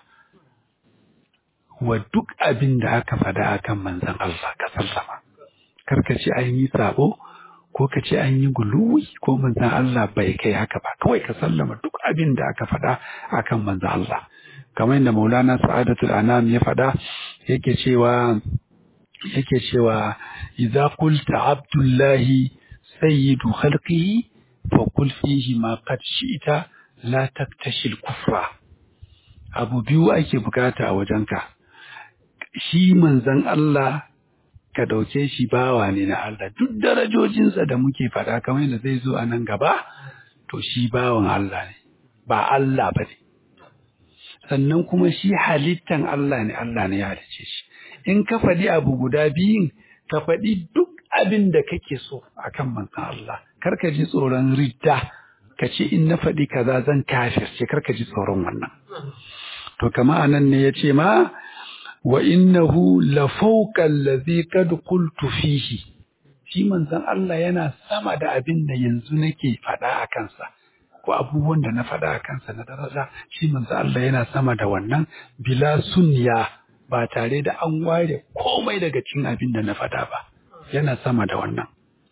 S1: wa duk abin da aka faɗa akan manzon Allah ka sallama kar ka ce an yi sabo ko ka ce an yi guluwi ko manzon Allah bai kai haka ba kawai ka sallama duk abin da aka faɗa akan manzon Allah kamar yadda Maulana Sa'adatul Anam ya faɗa yake cewa yake cewa idza qulta abdullahi sayyidu khalqihi fa qul fihi ma qad shi'ta la taktashil kufra abu biyu ake bukata a wajenka shi manzon Allah ka dauke shi bawa ne na Allah duk darajojinsa da muke faɗa kamar yadda zai zo a nan gaba to shi bawan Allah ne ba Allah ba ne sannan kuma shi halittan Allah ne Allah ne ya halicce shi in ka faɗi abu guda biyun ka faɗi duk abin da kake so akan manzon Allah kar ka ji tsoron ridda ka ce in na faɗi kaza zan kafirce kar ka ji tsoron wannan to kama anan ne ya ce ma wa innahu la fawqa allazi qad qultu fihi shi manzon Allah yana sama da abin da yanzu nake faɗa a kansa ko abubuwan da na faɗa a kansa na daraja shi manzon Allah yana sama da wannan bila sunya ba tare da an ware komai daga cikin abin da na faɗa ba yana sama da wannan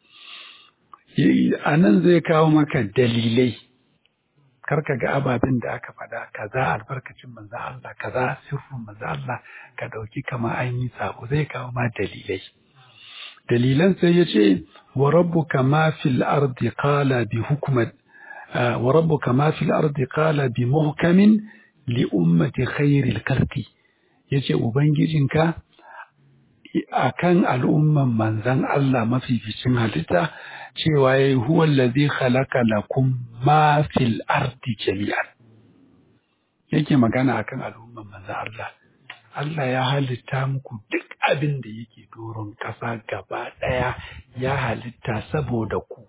S1: a nan zai kawo maka dalilai karka ga ababen da aka faɗa kaza albarkacin manzo Allah kaza sirrin manzo Allah ka dauki kama an yi sabo zai kawo ma dalilai dalilan sai ya ce wa rabbuka ma fil ardi qala bi hukmat wa rabbuka ma fil ardi qala bi muhkamin li ummati khairil khalqi yace ubangijinka akan al'umman manzan Allah mafificin halitta cewa ya yi huwa lazi khalaqa lakum ma fil ardi jami'an yake magana akan al'umman manzan Allah Allah ya halitta muku duk abin da yake doron ƙasa gaba ɗaya ya halitta saboda ku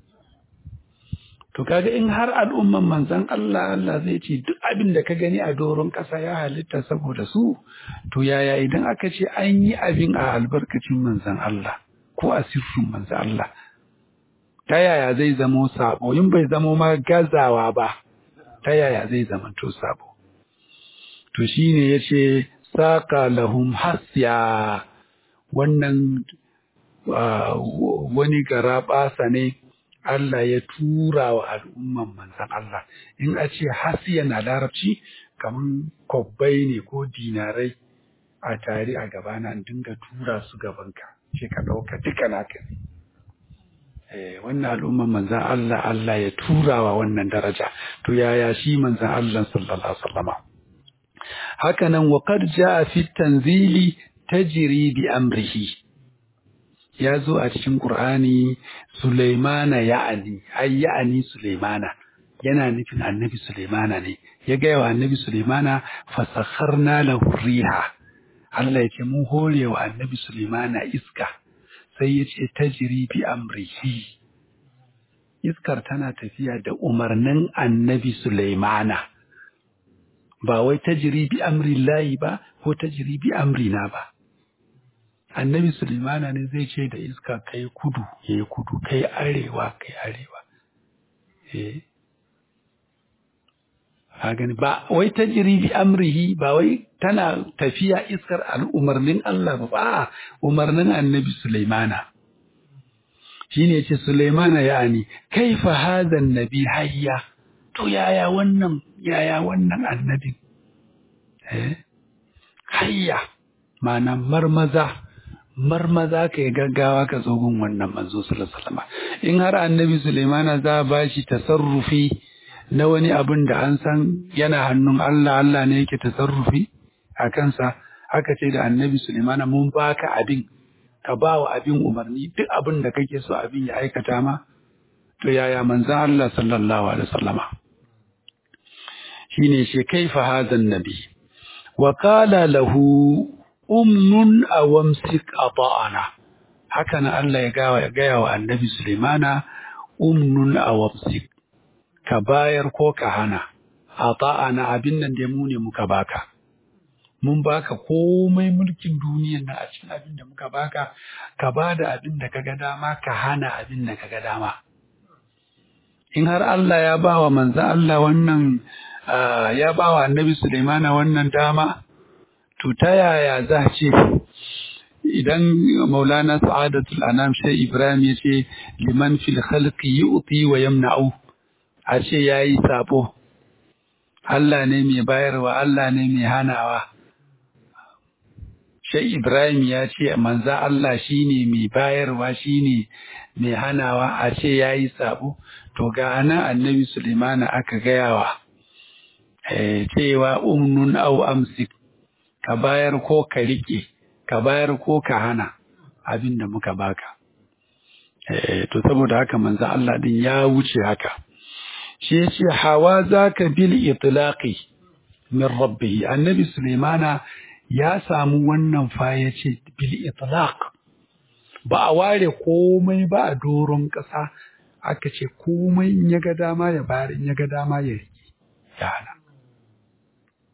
S1: to kaga in har al'umman manzan Allah Allah zai ce duk abin da ka gani a doron ƙasa ya halitta saboda su to yaya idan aka ce an yi abin a albarkacin manzan Allah ko a sirrin manzan Allah ta yaya zai zamo sabo in bai zamo ma gazawa ba ta yaya zai zama to sabo to shine yace saka lahum hasya wannan wani garabasa ne Allah ya tura wa al'umman manzan Allah in a ce hasiyan a larabci kaman kwabbai ne ko dinarai a tare a gabana in dinga tura su gabanka ce ka ɗauka duka naka ne wannan al'umman manzan Allah Allah ya turawa wannan daraja to yaya shi manzan Allah sallallahu alaihi wasallama haka nan wa qad jaa fi tanzili tajri bi amrihi ya zo a cikin Qur'ani Sulaimana ya'ani ai ya'ani Sulaimana yana nufin annabi Sulaimana ne ya ga wa annabi Sulaimana fasakharna lahu riha Allah ya ce mun hore wa annabi Sulaimana iska sai ya ce tajiri bi amrihi iskar tana tafiya da umarnin annabi Sulaimana ba wai tajiri bi amri layi ba ko tajiri bi amrina ba annabi Sulaimana ne zai ce da iska kai kudu yayi kudu kai arewa kai arewa eh gani ba wai tajiri bi amrihi ba wai tana tafiya iskar al'umarnin Allah ba ba umarnin annabi Sulaimana shine yace Sulaimana yani kaifa hadha nabi hayya to yaya wannan yaya wannan annabi eh hayya mana marmaza marmaza ka yi gaggawa ka tsogon wannan manzo sallallahu alaihi wasallam in har annabi Sulaimana za ba shi tasarrufi na wani abin da an san yana hannun Allah Allah ne yake tasarrufi a kansa haka ce da annabi Sulaimana mun baka abin ka ba wa abin umarni duk abin da kake so abin ya aikata ma to yaya manzan Allah sallallahu alaihi wasallama shine shi kaifa hadan nabi wa qala lahu umnun awamsik ata'ana haka na Allah ya gawa ya gaya wa annabi Sulaimana umnun awamsik ka bayar ko ka hana ata'ana abin nan da mu ne muka baka mun baka komai mulkin duniyan nan a cikin abin da muka baka ka ba da abin da kaga dama ka hana abin da kaga dama in har Allah ya ba wa manzo Allah wannan ya ba wa annabi Sulaimana wannan dama to ta yaya za ce idan maulana sa'adatul anam sai ibrahim ya ce liman fil khalqi yu'ti wa yamna'u a ce yayi sabo Allah ne mai bayarwa Allah ne mai hanawa Shai Ibrahim ya ce manza Allah shine mai bayarwa shine mai hanawa a ce yayi sabo to ga nan annabi Sulaimana aka gayawa eh cewa umnun au amsik ka bayar ko ka rike ka bayar ko ka hana abin da muka baka eh to saboda haka manzo Allah din ya wuce haka shi yace hawa zaka bil itlaqi min rabbih annabi Sulaimana ya samu wannan fa yace bil itlaq ba a ware komai ba a doron ƙasa aka ce komai in ya ga dama ya bayar in ya ga dama ya rike ya hana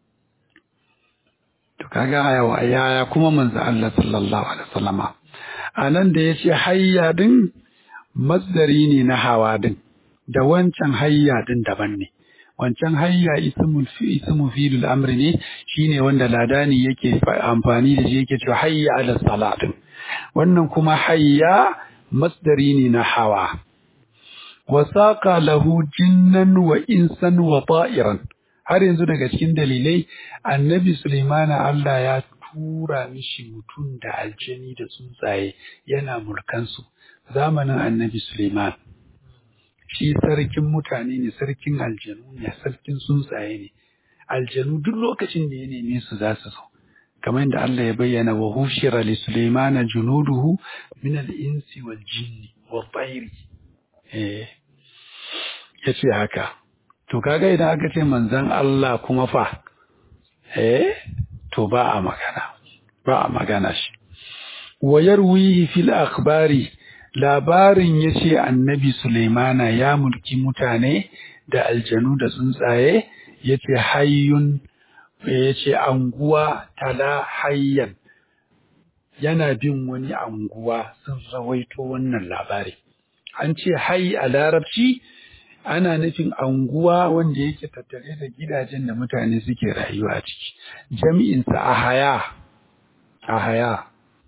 S1: to kaga yaya kuma manzo Allah sallallahu alaihi wasallama a nan da ya ce hayya din masdari ne na hawa din da wancan hayya din daban ne wancan hayya ismul fi ismu fi'lul amri ne shine wanda ladani yake amfani da shi yake cewa hayya ala salatin wannan kuma hayya masdari ne na hawa wa saqa lahu jinnan wa insan wa ta'iran har yanzu daga cikin dalilai annabi Sulaimana Allah ya tura mishi mutum da aljani da tsuntsaye yana mulkansu zamanin annabi Sulaiman shi sarkin mutane ne sarkin aljanu ne sarkin tsuntsaye ne aljanu duk lokacin da ya neme su za su zo kamar yadda Allah ya bayyana wa hushira li Sulaimana junuduhu min al-insi wal jinni wa tayri eh yace haka to kaga idan aka ce manzon Allah kuma fa eh to ba a magana ba a magana shi wa yarwihi fil akhbari labarin yace annabi Sulaimana ya mulki mutane da aljanu da tsuntsaye yace hayyun yace anguwa tala hayyan yana bin wani anguwa sun rawaito wannan labari an ce hayy a larabci ana nufin anguwa wanda yake tattare da gidajen da mutane suke rayuwa a ciki jami'insa a haya a haya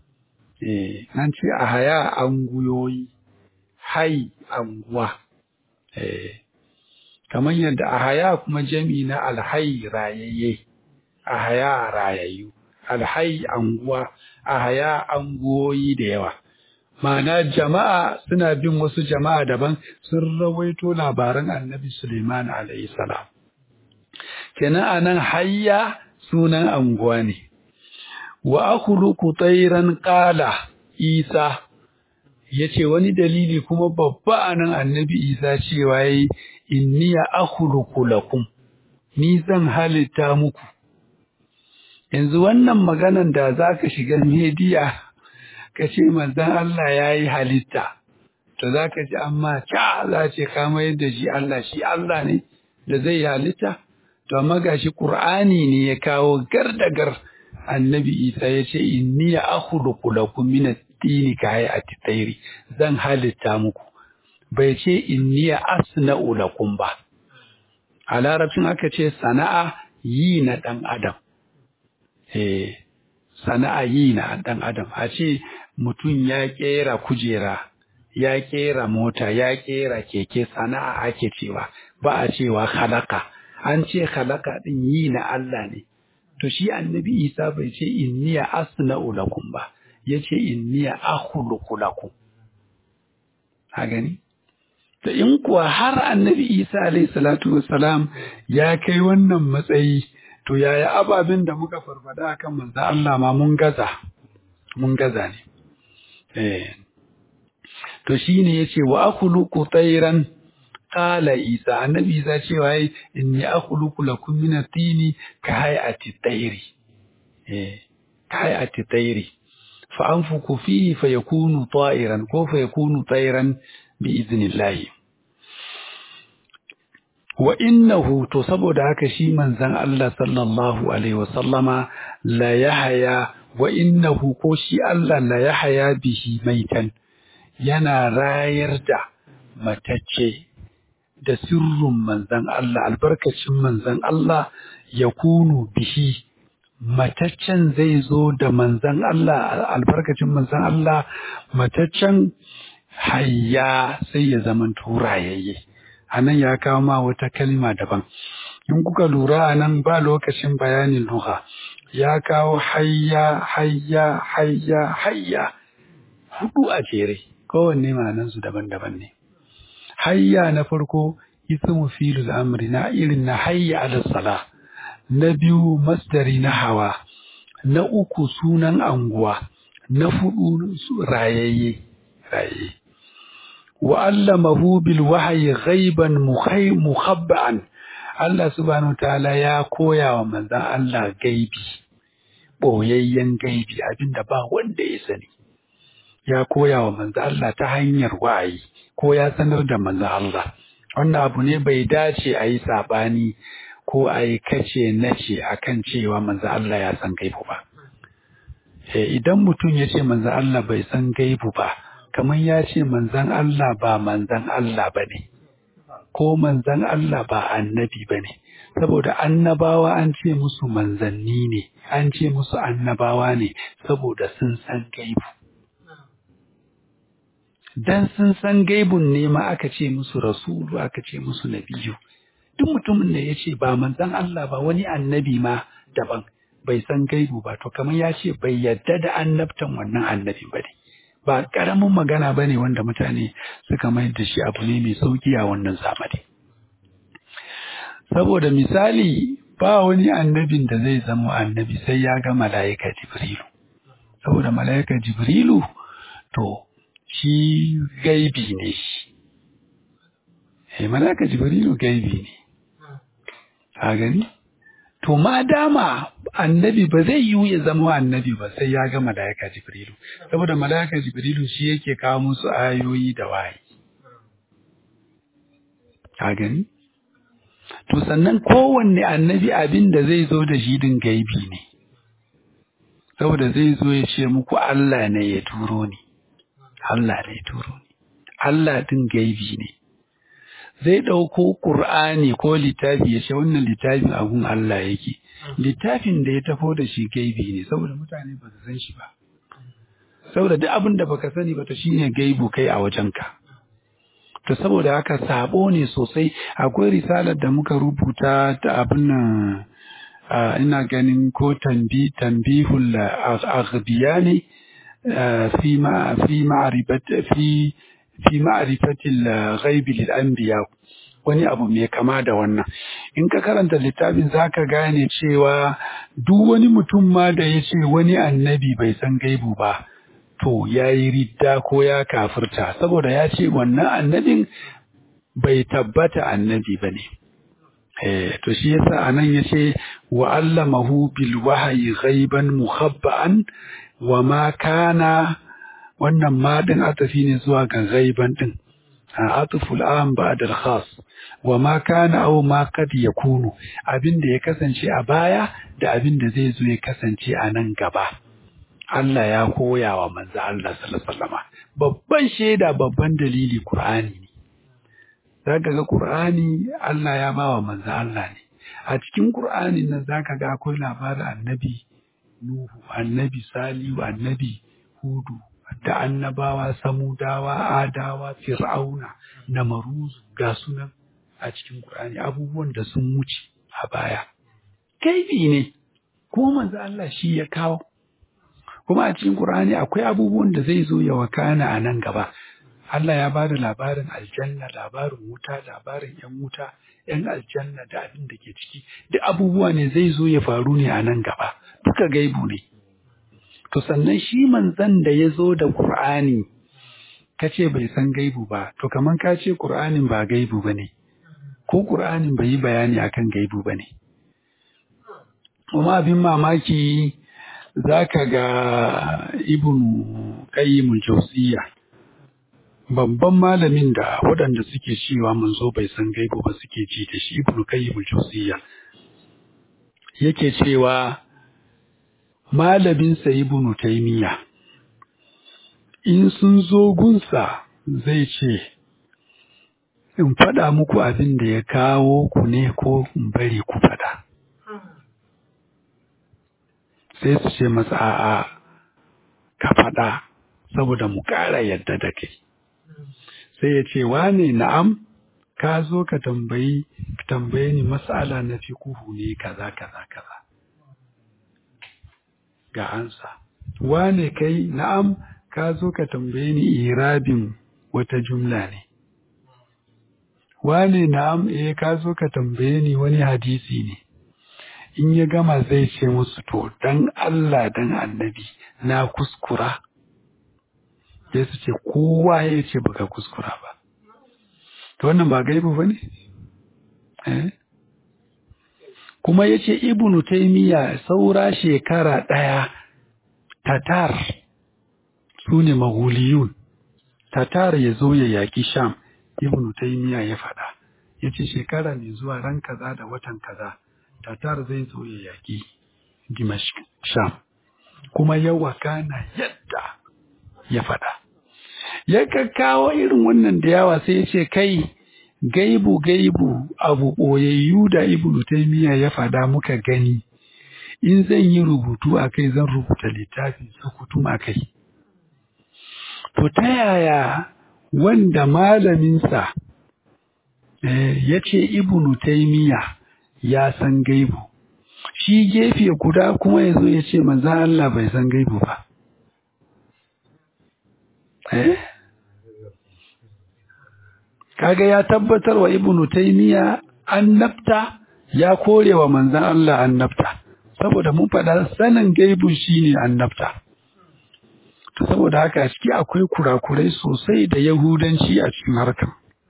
S1: eh an ce a haya anguyoyi hai anguwa eh kamar yadda a haya kuma jami'i na alhai rayayye a haya rayayyu alhai anguwa a haya anguwoyi da yawa Ma'ana jama'a suna bin wasu jama'a daban sun rawaito labaran annabi Suleiman alayhi salam. Kenan anan hayya sunan anguwa ne. Wa akhluqu tayran qala Isa yace wani dalili kuma babba anan annabi Isa cewa yayi inni akhluqu lakum ni zan halitta muku. Yanzu wannan maganan da zaka shiga media ka ce manzan Allah ya yi halitta, to za ka ji amma ca za ce kama yadda shi Allah shi Allah ne da zai yi halitta? To amma ga shi Ƙur'ani ne ya kawo gar da gar annabi Isa ya ce inni ya akhluqu lakum min at-tini ka hayati tayri zan halitta muku bai ce inni ya asna'u lakum ba a larabcin aka ce sana'a yi na ɗan adam eh sana'a yi na ɗan adam a ce mutum ya ƙera kujera ya ƙera mota ya ƙera keke sana'a ake cewa ba a cewa halaka an ce halaka ɗin yi na Allah ne to shi annabi Isa bai ce inniya asna'u lakum ba yace inniya akhluqu lakum a gani da in kuwa har annabi Isa alayhi salatu wassalam ya kai wannan matsayi to yaya ababen da muka farfada kan manzo Allah ma mun gaza mun gaza ne eh to shine yace wa akhluqu tayran qala isa annabi isa cewa yayi inni akhluqu lakum min at-tini ka hay'ati tayri eh ka hay'ati tayri fa anfuku fihi fayakunu ta'iran ko fayakunu tayran bi idhnillah wa innahu to saboda haka shi manzon Allah sallallahu alaihi wasallama la yahya wa innahu ko shi Allah la yahya bihi maitan yana rayar da matacce da sirrin manzon Allah albarkacin manzon Allah ya kunu bihi mataccen zai zo da manzon Allah albarkacin manzon Allah mataccen hayya sai ya zama turayayye anan ya kawo ma wata kalma daban in kuka lura anan ba lokacin bayanin lugha ya kawo hayya hayya hayya hayya hudu a jere kowanne ma'anansu daban-daban ne hayya na farko ismu filul amri na irin na hayya ala sala na biyu masdari na hawa na uku sunan anguwa na fudu rayayye rayayye wa allamahu bil wahyi ghaiban mukhabba'an Allah subhanahu ta'ala ya koya wa manzon Allah gaibi boyayyen gaibi abinda ba wanda ya sani ya koya wa manzo Allah ta hanyar wa'ayi ko ya sanar da manzo Allah wannan abu ne bai dace a yi sabani ko a yi kace nace akan cewa manzo Allah ya san gaibu ba Eh, idan mutum ya ce manzan Allah bai san gaibu ba kamar ya ce manzan Allah ba manzan Allah ba ne ko manzan Allah ba annabi ba ne saboda annabawa an ce musu manzanni ne an ce musu annabawa ne saboda sun san gaibu dan sun san gaibun ne ma aka ce musu rasulu aka ce musu nabiyu duk mutumin da ya ce ba manzan Allah ba wani annabi ma daban bai san gaibu ba to kamar ya ce bai yadda da annabtan wannan annabi ba ne ba ƙaramin magana ba ne wanda mutane suka mai da shi abu ne mai sauki a wannan zamani saboda misali ba wani annabin da zai zama annabi sai ya ga mala'ika jibrilu saboda mala'ika jibrilu to shi gaibi ne shi eh mala'ika jibrilu gaibi ne a gani to ma dama annabi ba zai yiwu ya zama annabi ba sai ya ga mala'ika jibrilu saboda mala'ika jibrilu shi yake kawo musu ayoyi da wahayi a gani to sannan kowanne annabi abin da zai zo da shi din gaibi ne saboda zai zo ya ce muku Allah ne ya turo ni Allah ne ya turo ni Allah din gaibi ne zai ɗauko ƙur'ani ko littafi ya ce wannan littafin abun Allah yake littafin da ya tafo da shi gaibi ne saboda mutane ba su san shi ba saboda duk abin da baka sani ba to shine gaibu kai a wajenka to saboda haka sabo ne sosai akwai risalar da muka rubuta ta abin nan ina ganin ko tambi tambihul aghbiya ne fi ma fi ma'rifat fi fi ma'rifatil ghaibi lil anbiya wani abu mai kama da wannan in ka karanta littafin zaka gane cewa duk wani mutum ma da ya ce wani annabi bai san gaibu ba to ya yi ridda ko ya kafirta saboda ya ce wannan annabin bai tabbata annabi ba ne Eh, to shi yasa anan yace wa allamahu bil wahyi ghaiban muhabba'an wa ma kana wannan ma din atafi ne zuwa ga ghaiban din atuful am ba'da al-khas wa ma kana aw ma kad yakunu abin da ya kasance a baya da abin da zai zo ya kasance a nan gaba Allah ya koya wa manzo Allah sallallahu alaihi wasallam babban shaida babban dalili Qur'ani ne zaka ga Qur'ani Allah ya bawa manzo Allah ne a cikin Qur'ani nan zaka ga akwai labarin annabi Nuhu annabi Salihu annabi Hudu da annabawa Samudawa Adawa Fir'auna Namaruzu ga sunan a cikin Qur'ani abubuwan da sun wuce a baya kaifi ne ko manzo Allah shi ya kawo kuma a cikin Qur'ani akwai abubuwan da zai zo ya wakana a nan gaba Allah ya bada labarin aljanna labarin wuta labarin yan wuta yan aljanna da abin da ke ciki duk abubuwa ne zai zo ya faru ne a nan gaba duka gaibu ne to sannan shi manzon da ya zo da Qur'ani kace bai san gaibu ba to kaman ka ce Qur'anin ba gaibu bane ko Qur'anin bai yi bayani akan gaibu bane kuma abin mamaki zaka ga ibn qayyim al-jawziyya babban malamin da waɗanda suke cewa manzo bai san gaibu ba suke ji da shi ibn qayyim al-jawziyya yake cewa malamin sa ibn taymiya in sun zo gunsa zai ce in faɗa muku abin da ya kawo ku ne ko in bari ku faɗa sai su ce masa a'a ka faɗa saboda mu ƙara yadda da kai sai ya ce wane na'am ka zo ka tambayi tambaye ni mas'ala na fiqhu ne kaza kaza kaza ga ansa wane kai na'am ka zo ka tambaye ni irabin wata jumla ne wane na'am eh ka zo ka tambaye ni wani hadisi ne in ya gama zai ce musu to dan Allah dan annabi na kuskura sai su ce kowa ya ce baka kuskura ba to wannan ba gaibu ba ne eh? kuma ya ce ibnu taimiyya saura shekara ɗaya tatar su ne maguliyun tatar ya zo ya yaƙi sham ibnu taimiyya ya faɗa ya ce shekara mai zuwa ran kaza da watan kaza tatar zai zo ya yaƙi dimashq sham kuma ya wakana yadda ya faɗa ya kakkawo irin wannan da yawa sai ya ce kai gaibu gaibu abu ɓoyayyu da ibnu taymiya ya faɗa muka gani in zan yi rubutu a kai zan rubuta littafi sukutum a kai to ta yaya wanda malaminsa ya ce ibnu taymiya ya san gaibu shi gefe guda kuma ya zo ya ce manzo Allah bai san gaibu ba eh kaga ya tabbatar wa ibnu taymiya annabta ya kore wa manzon Allah annabta saboda mun faɗa sanin gaibu shine annabta to saboda haka ciki akwai kurakurai sosai da yahudanci a cikin harkar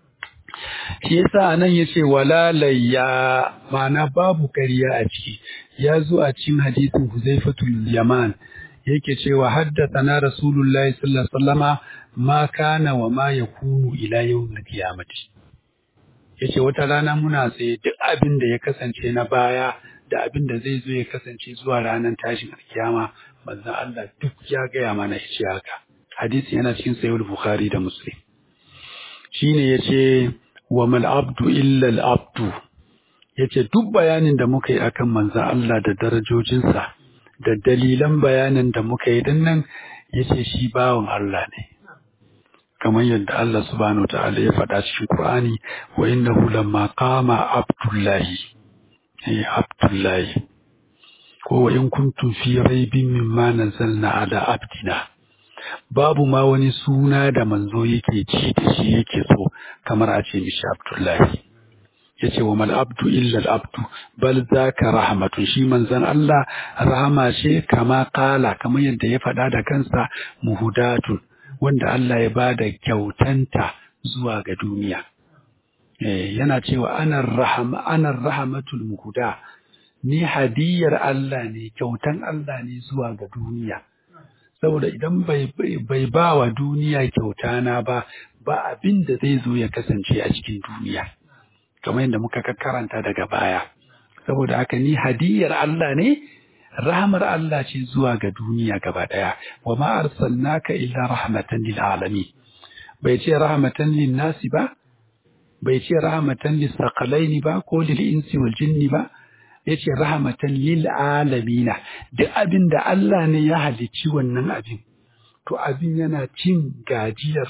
S1: shi yasa nan yace wala layya ma'ana babu ƙarya a ciki ya zo a cikin hadisin Huzaifatul Yaman yake cewa haddathana Rasulullahi sallallahu alaihi wasallama ma kana wa ma yakunu ila yawmil qiyamati yace wata rana muna tsaye duk abin da ya kasance na baya da abin da zai zo ya kasance zuwa ranar tashin alkiyama manzon Allah duk ya gaya mana yace haka hadisi yana cikin sahih Bukhari da Muslim shine yace wa mal abdu illa al abdu yace duk bayanin da muka yi akan manzon Allah da darajojinsa da dalilan bayanin da muka yi dinnan yace shi bawan Allah ne kamar yadda Allah subhanahu ta'ala ya faɗa cikin Qur'ani wa innahu lamma qama abdullahi eh abdullahi ko wa in kuntum fi raibin mimma nazzalna ala abdina babu ma wani suna da manzo yake ci da shi yake so kamar a ce mishi abdullahi yace wa mal abdu illa al abdu bal zaka rahmatu shi manzon Allah rahama ce kama kala kamar yadda ya faɗa da kansa muhudatun wanda Allah ya bada kyautanta zuwa ga duniya eh yana cewa ana rahama ana rahmatul muhuda ni hadiyar Allah ne kyautan Allah ne zuwa ga duniya saboda idan bai bai ba wa duniya kyauta na ba ba abin da zai zo ya kasance a cikin duniya kamar yadda muka karanta daga baya saboda haka ni hadiyar Allah ne rahmar Allah ce zuwa ga duniya gaba daya wa ma arsalnaka illa rahmatan lil alamin bai ce rahmatan lin nasi ba bai ce rahmatan lis saqalaini ba ko lil insi wal jinni ba yace rahmatan lil alamin duk abin da Allah ne ya halicci wannan abin to abin yana cin gajiyar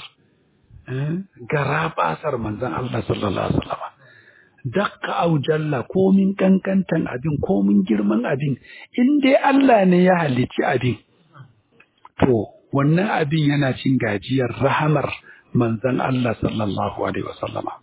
S1: garabasar manzon Allah sallallahu alaihi wasallam dakka au jalla komin kankantan abin komin girman abin in dai Allah ne ya halicci abin to wannan abin yana cin gajiyar rahamar manzon Allah sallallahu alaihi wasallama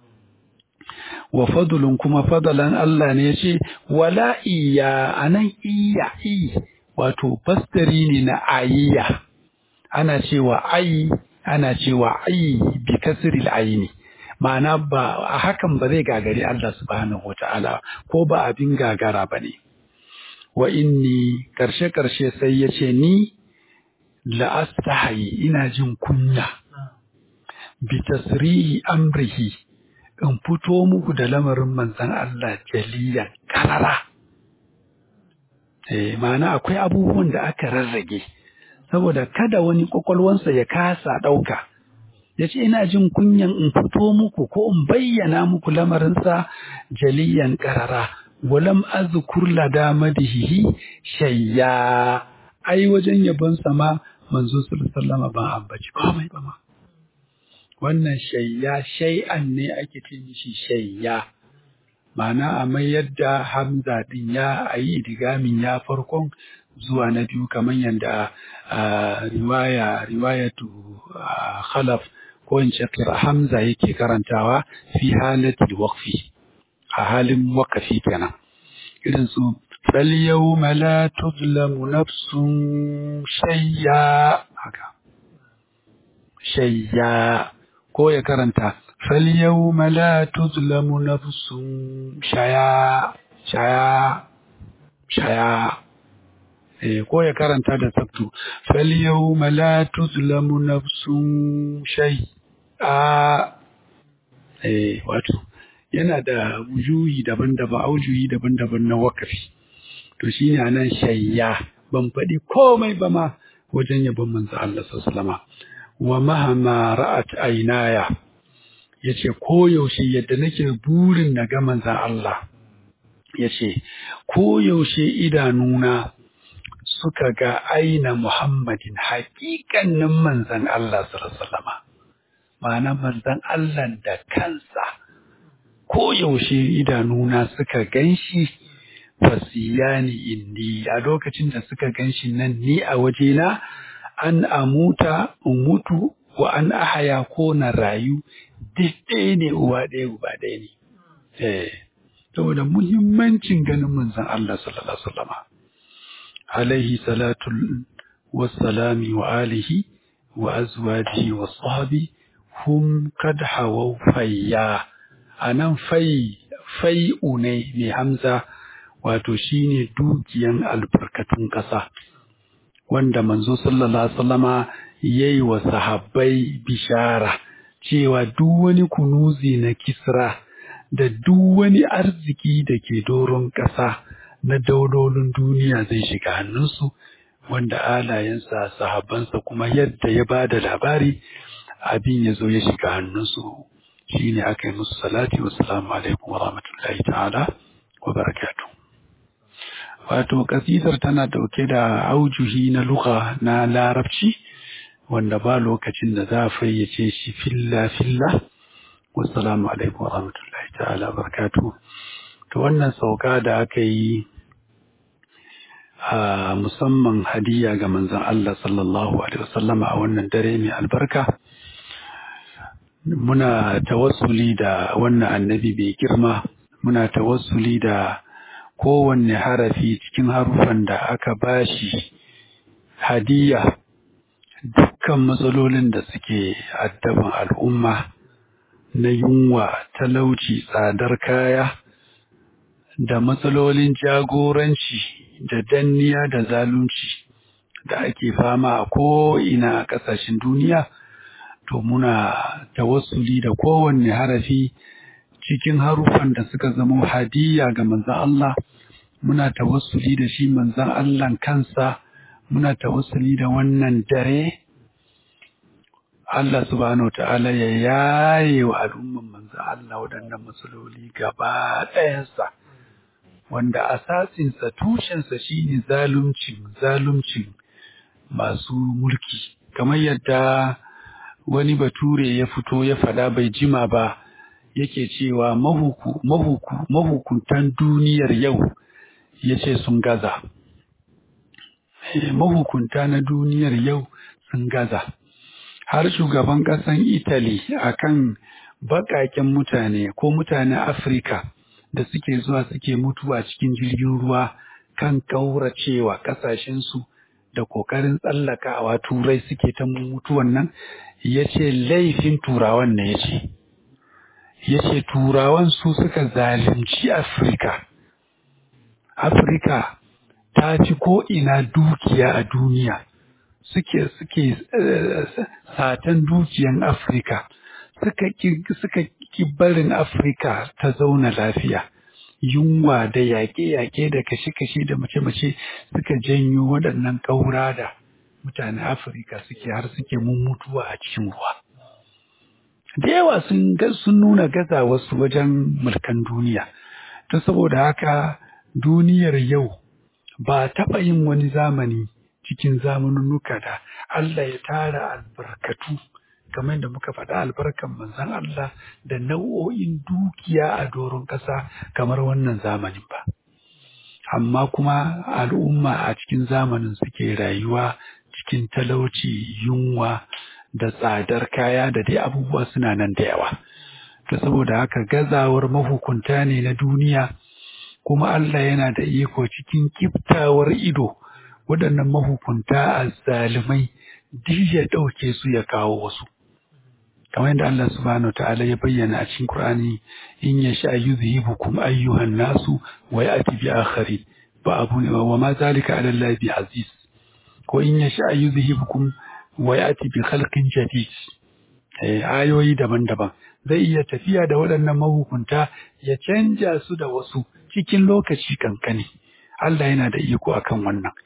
S1: wa fadlun kuma fadalan Allah ne yace wala iya anan iya i wato bastari ne na ayya ana cewa ai ana cewa ai bi kasril aini ma'ana ba a hakan ba zai gagari Allah subhanahu wata'ala ko ba abin gagara ba ne wa inni karshe karshe sai ya ce ni la'astahayi ina jin kunya bi tasrihi amrihi in fito muku da lamarin manzon Allah jaliyan karara eh ma'ana akwai abubuwan da aka rarrage saboda kada wani kwakwalwansa ya kasa ɗauka ya ce ina jin kunyan in fito muku ko in bayyana muku lamarinsa jaliyan ƙarara walam azkur lada madihihi shayya ai wajen yabon sama manzo sallallahu ban ambaci komai ba ma wannan shayya shay'an ne ake ce mishi shayya ma'ana a mai yadda hamza din ya ayi idigamin ya farkon zuwa na biyu kamar yadda riwaya riwayatu khalaf ko in ce hamza yake karantawa fi halatil waqfi a halin waqfi kenan irin su fal yawma la tuzlamu nafsun shayya haka shayya ko ya karanta fal yawma la tuzlamu nafsun shaya shaya shaya ko ya karanta da sabtu fal yawma la tuzlamu nafsun shay'a eh wato yana da wujuhi daban-daban aujuhi daban-daban na wakafi to shine anan shayya ban faɗi komai ba ma wajen yabon manzo Allah sallama wa mahama ra'at ainaya yace koyaushe yadda nake burin na ga manzon Allah yace koyaushe idanuna suka ga aina Muhammadin haƙiƙanin manzon Allah sallama ma'ana manzon Allah da kansa koyaushe idanuna suka ganshi fasiyani indi a lokacin da suka ganshi nan ni a wajena an amuta in mutu wa an ahaya ko na rayu duk ɗaya ne uwa ɗaya uba ɗaya ne eh saboda muhimmancin ganin manzon Allah sallallahu alaihi wasallam alaihi salatu wassalami wa alihi wa azwajihi wa sahbi hum kad hawaw fayya anan fai fai'u ne mai hamza wato shine dukiyan albarkatun ƙasa wanda manzo sallallahu alaihi wasallama yayi wa sahabbai bishara cewa duk wani kunuzi na kisra da duk wani arziki da ke doron ƙasa na daulolin duniya zai shiga hannunsu wanda alayensa sahabbansa kuma yadda ya ba da labari abin ya zo ya shiga hannunsu shine aka yi musu salati wassalamu alaikum wa rahmatullahi ta'ala wa barakatuh wato kasidar tana dauke da aujuhi na lugha na larabci wanda ba lokacin da za a fayyace shi filla filla wassalamu alaikum warahmatullahi ta'ala barakatuh to wannan sauka da aka yi a musamman hadiya ga manzon Allah sallallahu alaihi wasallama a wannan dare mai albarka muna tawassuli da wannan annabi bai girma muna tawassuli da kowanne harafi cikin harufan da aka bashi hadiya dukkan matsalolin da suke addaban al'umma na yunwa talauci tsadar kaya da matsalolin jagoranci da danniya da zalunci da ake fama a ko'ina a ƙasashen duniya to muna tawassuli da kowanne harafi cikin harufan da suka zama hadiya ga manzan Allah muna tawassuli da shi manzan Allah kansa muna tawassuli da wannan dare Allah subhanahu ta'ala ya yaye wa al'umman manzan Allah waɗannan matsaloli gaba ɗayansa wanda asasinsa tushensa shine zaluncin zaluncin masu mulki kamar yadda wani bature ya fito ya faɗa bai jima ba yake cewa mahuku, mahuku, mahukuntan duniyar yau ya ce sun gaza. Mahukunta na duniyar yau sun gaza. Har shugaban ƙasan Italy a kan baƙaƙen mutane ko mutanen Afirka da suke zuwa suke mutuwa cikin jirgin ruwa kan ƙauracewa ƙasashensu da ƙoƙarin tsallakawa turai suke ta mutuwan nan ya ce laifin turawan ne ya ce. ya ce turawan su suka zalunci Afirka. Afirka ta fi ko'ina dukiya a duniya, suke suke satan dukiyan Afirka, suka ki barin Afirka ta zauna lafiya. Yunwa da yaƙe-yaƙe da kashe-kashe da mace-mace suka janyo waɗannan ƙaura da mutanen Afirka suke har suke mummutuwa a cikin ruwa. da yawa sun sun nuna gaza wasu wajen mulkan duniya ta saboda haka duniyar yau ba taɓa yin wani zamani cikin zamanunuka da Allah ya tara albarkatu kamar da muka faɗa albarkan manzon Allah da nau'o'in dukiya a doron ƙasa kamar wannan zamanin ba amma kuma al'umma a cikin zamanin suke rayuwa cikin talauci yunwa da tsadar kaya da dai abubuwa suna nan da yawa. To saboda haka gazawar mahukunta ne na duniya kuma Allah yana da iko cikin kiftawar ido waɗannan mahukunta a zalimai duk ya ɗauke su ya kawo wasu. Kamar yadda Allah subhanahu wa ta'ala ya bayyana a cikin Qur'ani in ya sha yuzhibukum ayyuhan nasu wa ya'ti bi akhari ba abu ne wa ma zalika ala Allah bi aziz ko in ya sha yuzhibukum wa yati bi khalqin jadid eh ayoyi daban-daban zai iya tafiya da waɗannan mahukunta ya canja su da wasu cikin lokaci kankani Allah yana da iko akan wannan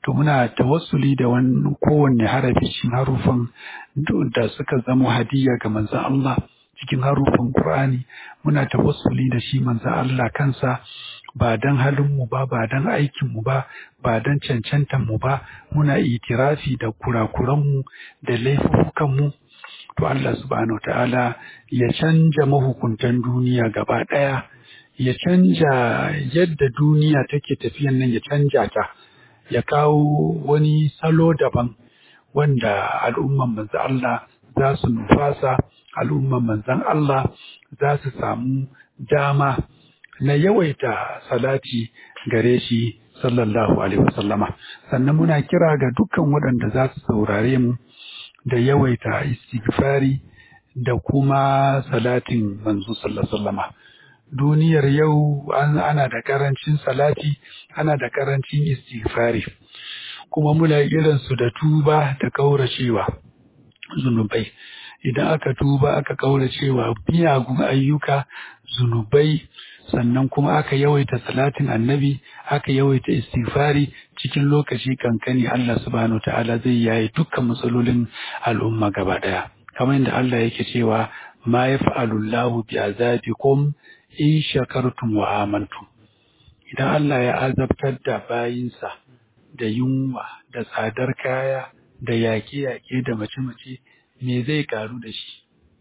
S1: to muna tawassuli da wani kowanne harafi cikin harufan da suka zama hadiya ga manzon Allah cikin harufan Qur'ani muna tawassuli da shi manzon Allah kansa ba dan halin mu ba ba dan aikin mu ba ba dan cancantan mu ba muna itirafi da kurakuran mu da laifukan mu to Allah subhanahu ta'ala ya canja mahukuntan duniya gaba ɗaya ya canja yadda duniya take tafiyan nan ya canja ta ya kawo wani salo daban wanda al'umman manzan Allah za su nufasa al'umman manzan Allah za su samu dama na yawaita salati gare shi sallallahu alaihi wasallama sannan muna kira ga dukkan waɗanda za su saurare mu da yawaita istighfari da kuma salatin manzo sallallahu alaihi wasallama duniyar yau ana da karancin salati ana da karancin istighfari kuma muna irin su da tuba da kauracewa zunubai idan aka tuba aka kauracewa miyagun ayyuka zunubai sannan kuma aka yawaita salatin annabi aka yawaita istighfari cikin lokaci kankani Allah subhanahu ta'ala zai yayi dukkan matsalolin al'umma gaba daya kamar yadda Allah yake cewa ma yaf'alu Allahu bi azabikum in shakartum wa amantum idan Allah ya azabtar da bayinsa da yunwa da tsadar kaya da yaƙe-yaƙe da mace-mace me zai karu da shi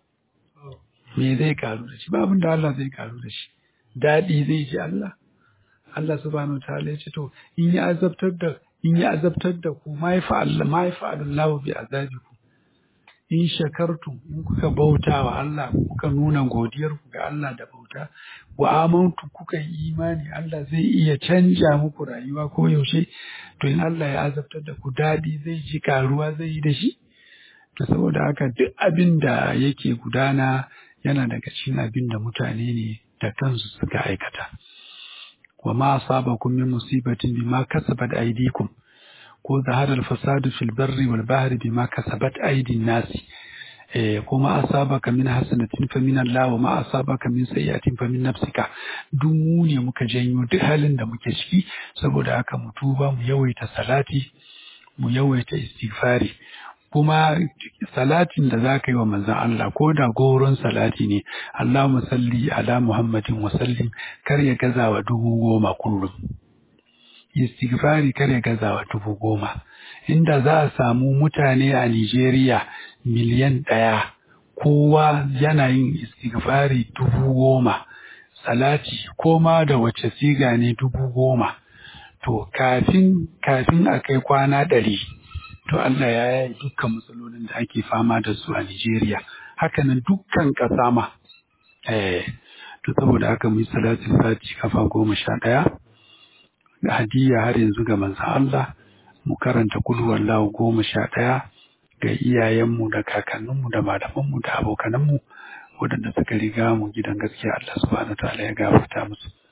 S1: me zai karu da shi ba abin da Allah zai karu da shi daɗi zai ji Allah Allah subhanahu ta'ala ya ce to in ya azabtar da in ya azabtar da ku ma yafa Allah ma yafa Allah bi azabikum in shakartum in kuka bauta wa Allah kuka nuna godiyar ku ga Allah da bauta wa amantu kuka yi imani Allah zai iya canja muku rayuwa ko yaushe to in Allah ya azabtar da ku dadi zai ji karuwa zai yi da shi to saboda haka duk abin da yake gudana yana daga cikin abin da mutane ne da kansu suka aikata wa ma asabakum min musibatin bima kasabat aydikum ko zaharar fasadu fil barri wal bahri bima kasabat aydin nasi eh kuma asabaka min hasanatin fa min Allah wa ma asabaka min sayyi'atin fa min nafsika duk mu ne muka janyo duk halin da muke ciki saboda haka mu tuba mu yawaita salati mu yawaita istighfari kuma salatin da zaka yi wa manzon Allah ko da goron salati ne Allahumma salli ala Muhammadin wa sallim kar ya gaza wa dubu goma kullum istighfari kar ya gazawa dubu goma inda za a samu mutane a Nigeria miliyan ɗaya kowa yana yin istighfari dubu goma salati koma da wace siga ne dubu goma to kafin kafin a kai kwana ɗari to Allah ya yi dukkan matsalolin da ake fama da su a Nigeria hakanan dukkan ƙasa ma eh to saboda haka mu yi salatin sati kafa goma sha ɗaya hadiya har yanzu ga manzan Allah mu karanta kulhuwar lahu goma sha ɗaya ga iyayenmu da kakanninmu da malamanmu da abokananmu waɗanda suka riga mu gidan gaskiya Allah subhanahu wa ta'ala ya gafarta musu